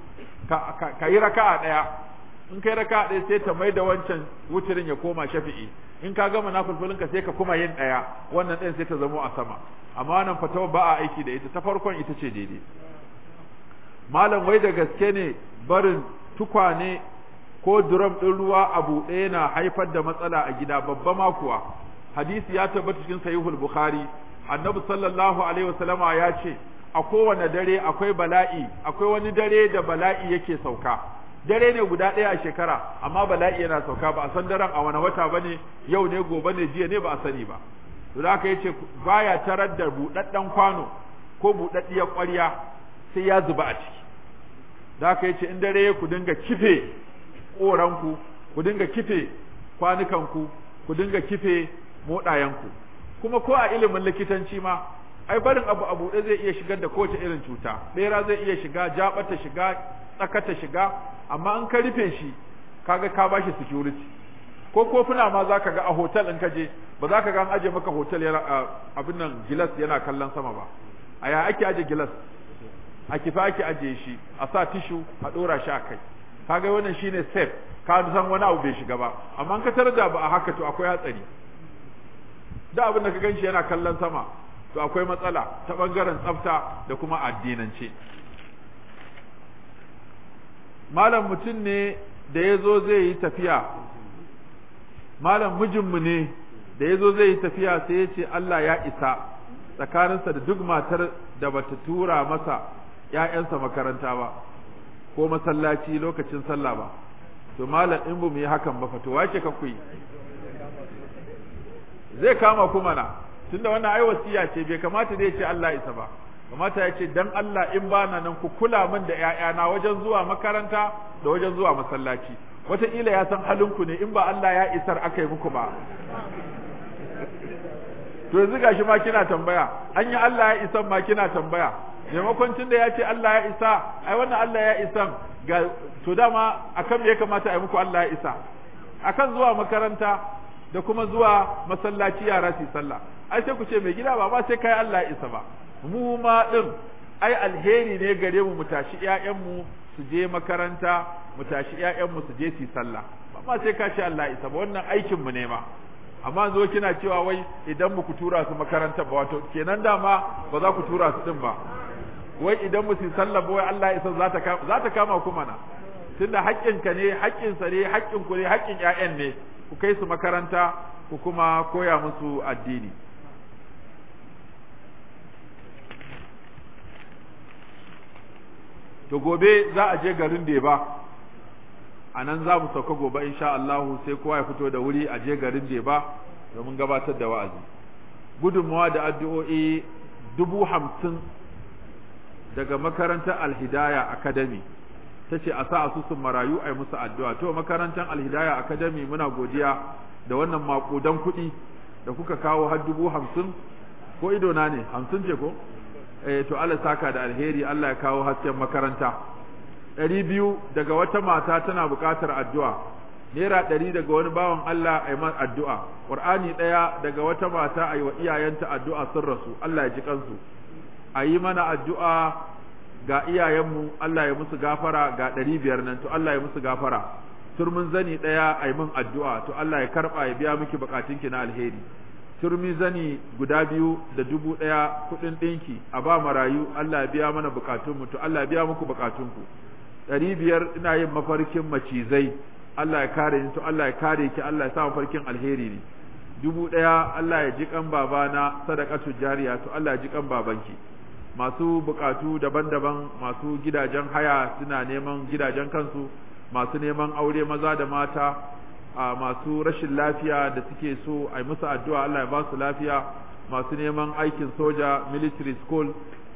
ka yi raka'a daya in kai raka'a daya sai ta mai da wancan wutirin ya koma shafi'i in ka gama nafulfulinka sai ka kuma yin daya wannan ɗayan sai ta zamo a sama amma wannan fatawa ba a aiki da ita ta farkon ita ce daidai malam wai da gaske ne barin tukwane ko drum ɗin ruwa a buɗe na haifar da matsala a gida babba ma kuwa hadisi ya tabbata cikin sahihul bukhari annabi sallallahu alaihi wasallama ya ce a kowane dare akwai bala'i akwai wani dare da bala'i yake sauka dare ne guda ɗaya a shekara amma bala'i yana sauka ba a san daren a wani wata bane yau ne gobe ne jiya ne ba a sani ba to da haka yace baya tarar da buɗaɗɗen kwano ko buɗaɗɗiyar ƙwarya sai ya zuba a ciki da haka yace in dare ku dinga kife ƙoranku ku dinga kife kwanukanku ku dinga kife moɗayenku kuma ko a ilimin likitanci ma ai barin abu a buɗe zai iya shigar da kowace irin cuta ɓera zai iya shiga jaɓata shiga tsakata shiga amma in ka rufe shi kaga ka bashi security ko kofuna ma za ka ga a hotel in ka je ba za ka ga an aje maka hotel yana abin nan gilas yana kallon sama ba a ya ake aje gilas a kifa ake aje shi a sa tishu a ɗora shi a kai kaga wannan shine safe ka san wani abu bai shiga ba amma in ka tarar da ba a haka to akwai hatsari da abin da ka ganshi yana kallon sama to akwai matsala ta bangaren tsafta da kuma addinance malam mutum ne da ya zo zai yi tafiya malam mijinmu ne da ya zo zai yi tafiya sai ya ce Allah ya isa tsakaninsa da duk matar da bata tura masa ‘ya'yansa makaranta ba ko masallaci lokacin sallah ba to malam in bu mu yi hakan ba fa to wace ka ku yi zai kama kuma na tunda wannan ai wasiya ce bai kamata dai ce Allah isa ba kamata ya ce dan Allah in bana nan ku kula min da ƴaƴana wajen zuwa makaranta da wajen zuwa masallaci wataƙila ya san halinku ne in ba Allah ya isar aka yi muku ba to yanzu gashi ma kina tambaya an yi Allah ya isan ma kina tambaya maimakon tun da ya ce Allah ya isa ai wannan Allah ya isan ga to dama akan me ya kamata a yi muku Allah ya isa akan zuwa makaranta da kuma zuwa masallaci yara su sallah ai sai ku ce mai gida ba ma sai kai Allah ya isa ba mu ma din ai alheri ne gare mu mu tashi ƴaƴanmu su je makaranta mu tashi ƴaƴanmu su je su sallah ba ma sai ka ce Allah ya isa ba wannan aikin mu ne ma amma zo kina cewa wai idan mu ku tura su makaranta ba wato kenan dama ba za ku tura su din ba wai idan mu su sallah ba wai Allah ya isa za ta kama za ta kama kuma na tunda haƙƙinka ne haƙƙinsa ne haƙƙin ku ne haƙƙin ƴaƴan ne ku kai su makaranta ku kuma koya musu addini to gobe za a je garin Deba a nan za mu sauka gobe insha Allahu sai kowa ya fito da wuri a je garin Deba domin gabatar da wa'azi gudunmawa da addu'o'i dubu hamsin daga makarantar Alhidaya Academy ta ce a sa asusun marayu a yi musu addu'a to makarantar Alhidaya Academy muna godiya da wannan makudan kuɗi da kuka kawo har dubu hamsin ko idona ne hamsin ce ko eh to Allah saka da alheri Allah ya kawo hasken makaranta ɗari biyu daga wata mata tana buƙatar addu'a naira ɗari daga wani bawan Allah a yi addu'a ƙur'ani ɗaya daga wata mata a yi wa iyayenta addu'a sun rasu Allah ya ji kansu a yi mana addu'a ga iyayenmu Allah ya musu gafara ga ɗari biyar nan to Allah ya musu gafara turmin zani ɗaya a yi min addu'a to Allah ya karɓa ya biya miki buƙatunki na alheri turmi zani guda biyu da dubu ɗaya kuɗin ɗinki a ba marayu Allah ya biya mana buƙatunmu to Allah ya biya muku buƙatunku ɗari biyar ina yin mafarkin macizai Allah ya kare ni to Allah ya kare ki Allah ya sa mafarkin alheri ne dubu ɗaya Allah ya ji kan babana sadaqatu jariya to Allah ya ji kan babanki masu buƙatu daban-daban masu gidajen haya suna neman gidajen kansu masu neman aure maza da mata a masu rashin lafiya da suke so a yi musu addu'a Allah ya ba su lafiya masu neman aikin soja military school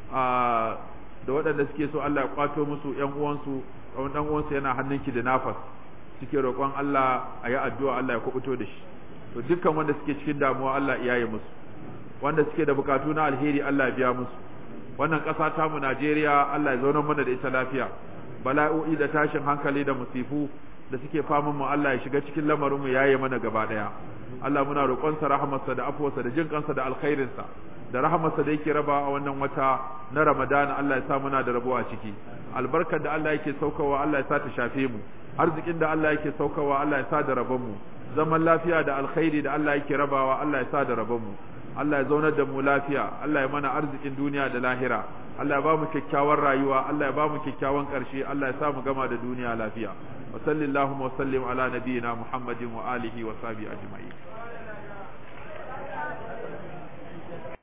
a da waɗanda suke so Allah ya kwato musu ƴan uwansu wani ɗan uwansu yana hannunki da nafas suke roƙon Allah a yi addu'a Allah ya kubuto da shi to dukkan wanda suke cikin damuwa Allah ya yi musu wanda suke da bukatu na alheri Allah ya biya musu wannan ƙasa ta mu Najeriya Allah ya zauna mana da ita lafiya bala'o'i da tashin hankali da musifu da suke faman mu Allah ya shiga cikin lamarin mu yaye mana gaba daya Allah muna roƙonsa rahamarsa da afuwarsa da jin kansa da alkhairinsa da rahamarsa da yake raba a wannan wata na Ramadana Allah ya sa muna da rabo a ciki albarkar da Allah yake saukawa Allah ya sa ta shafe mu arzikin da Allah yake saukawa Allah ya sa da rabon mu zaman lafiya da alkhairi da Allah yake rabawa Allah ya sa da rabon mu Allah ya zaunar da mu lafiya Allah ya mana arzikin duniya da lahira Allah ya ba mu kyakkyawan rayuwa Allah ya ba mu kyakkyawan ƙarshe Allah ya sa mu gama da duniya lafiya wa sallallahu wa sallim ala nabiyyina Muhammadin wa alihi wa sahbihi ajma'in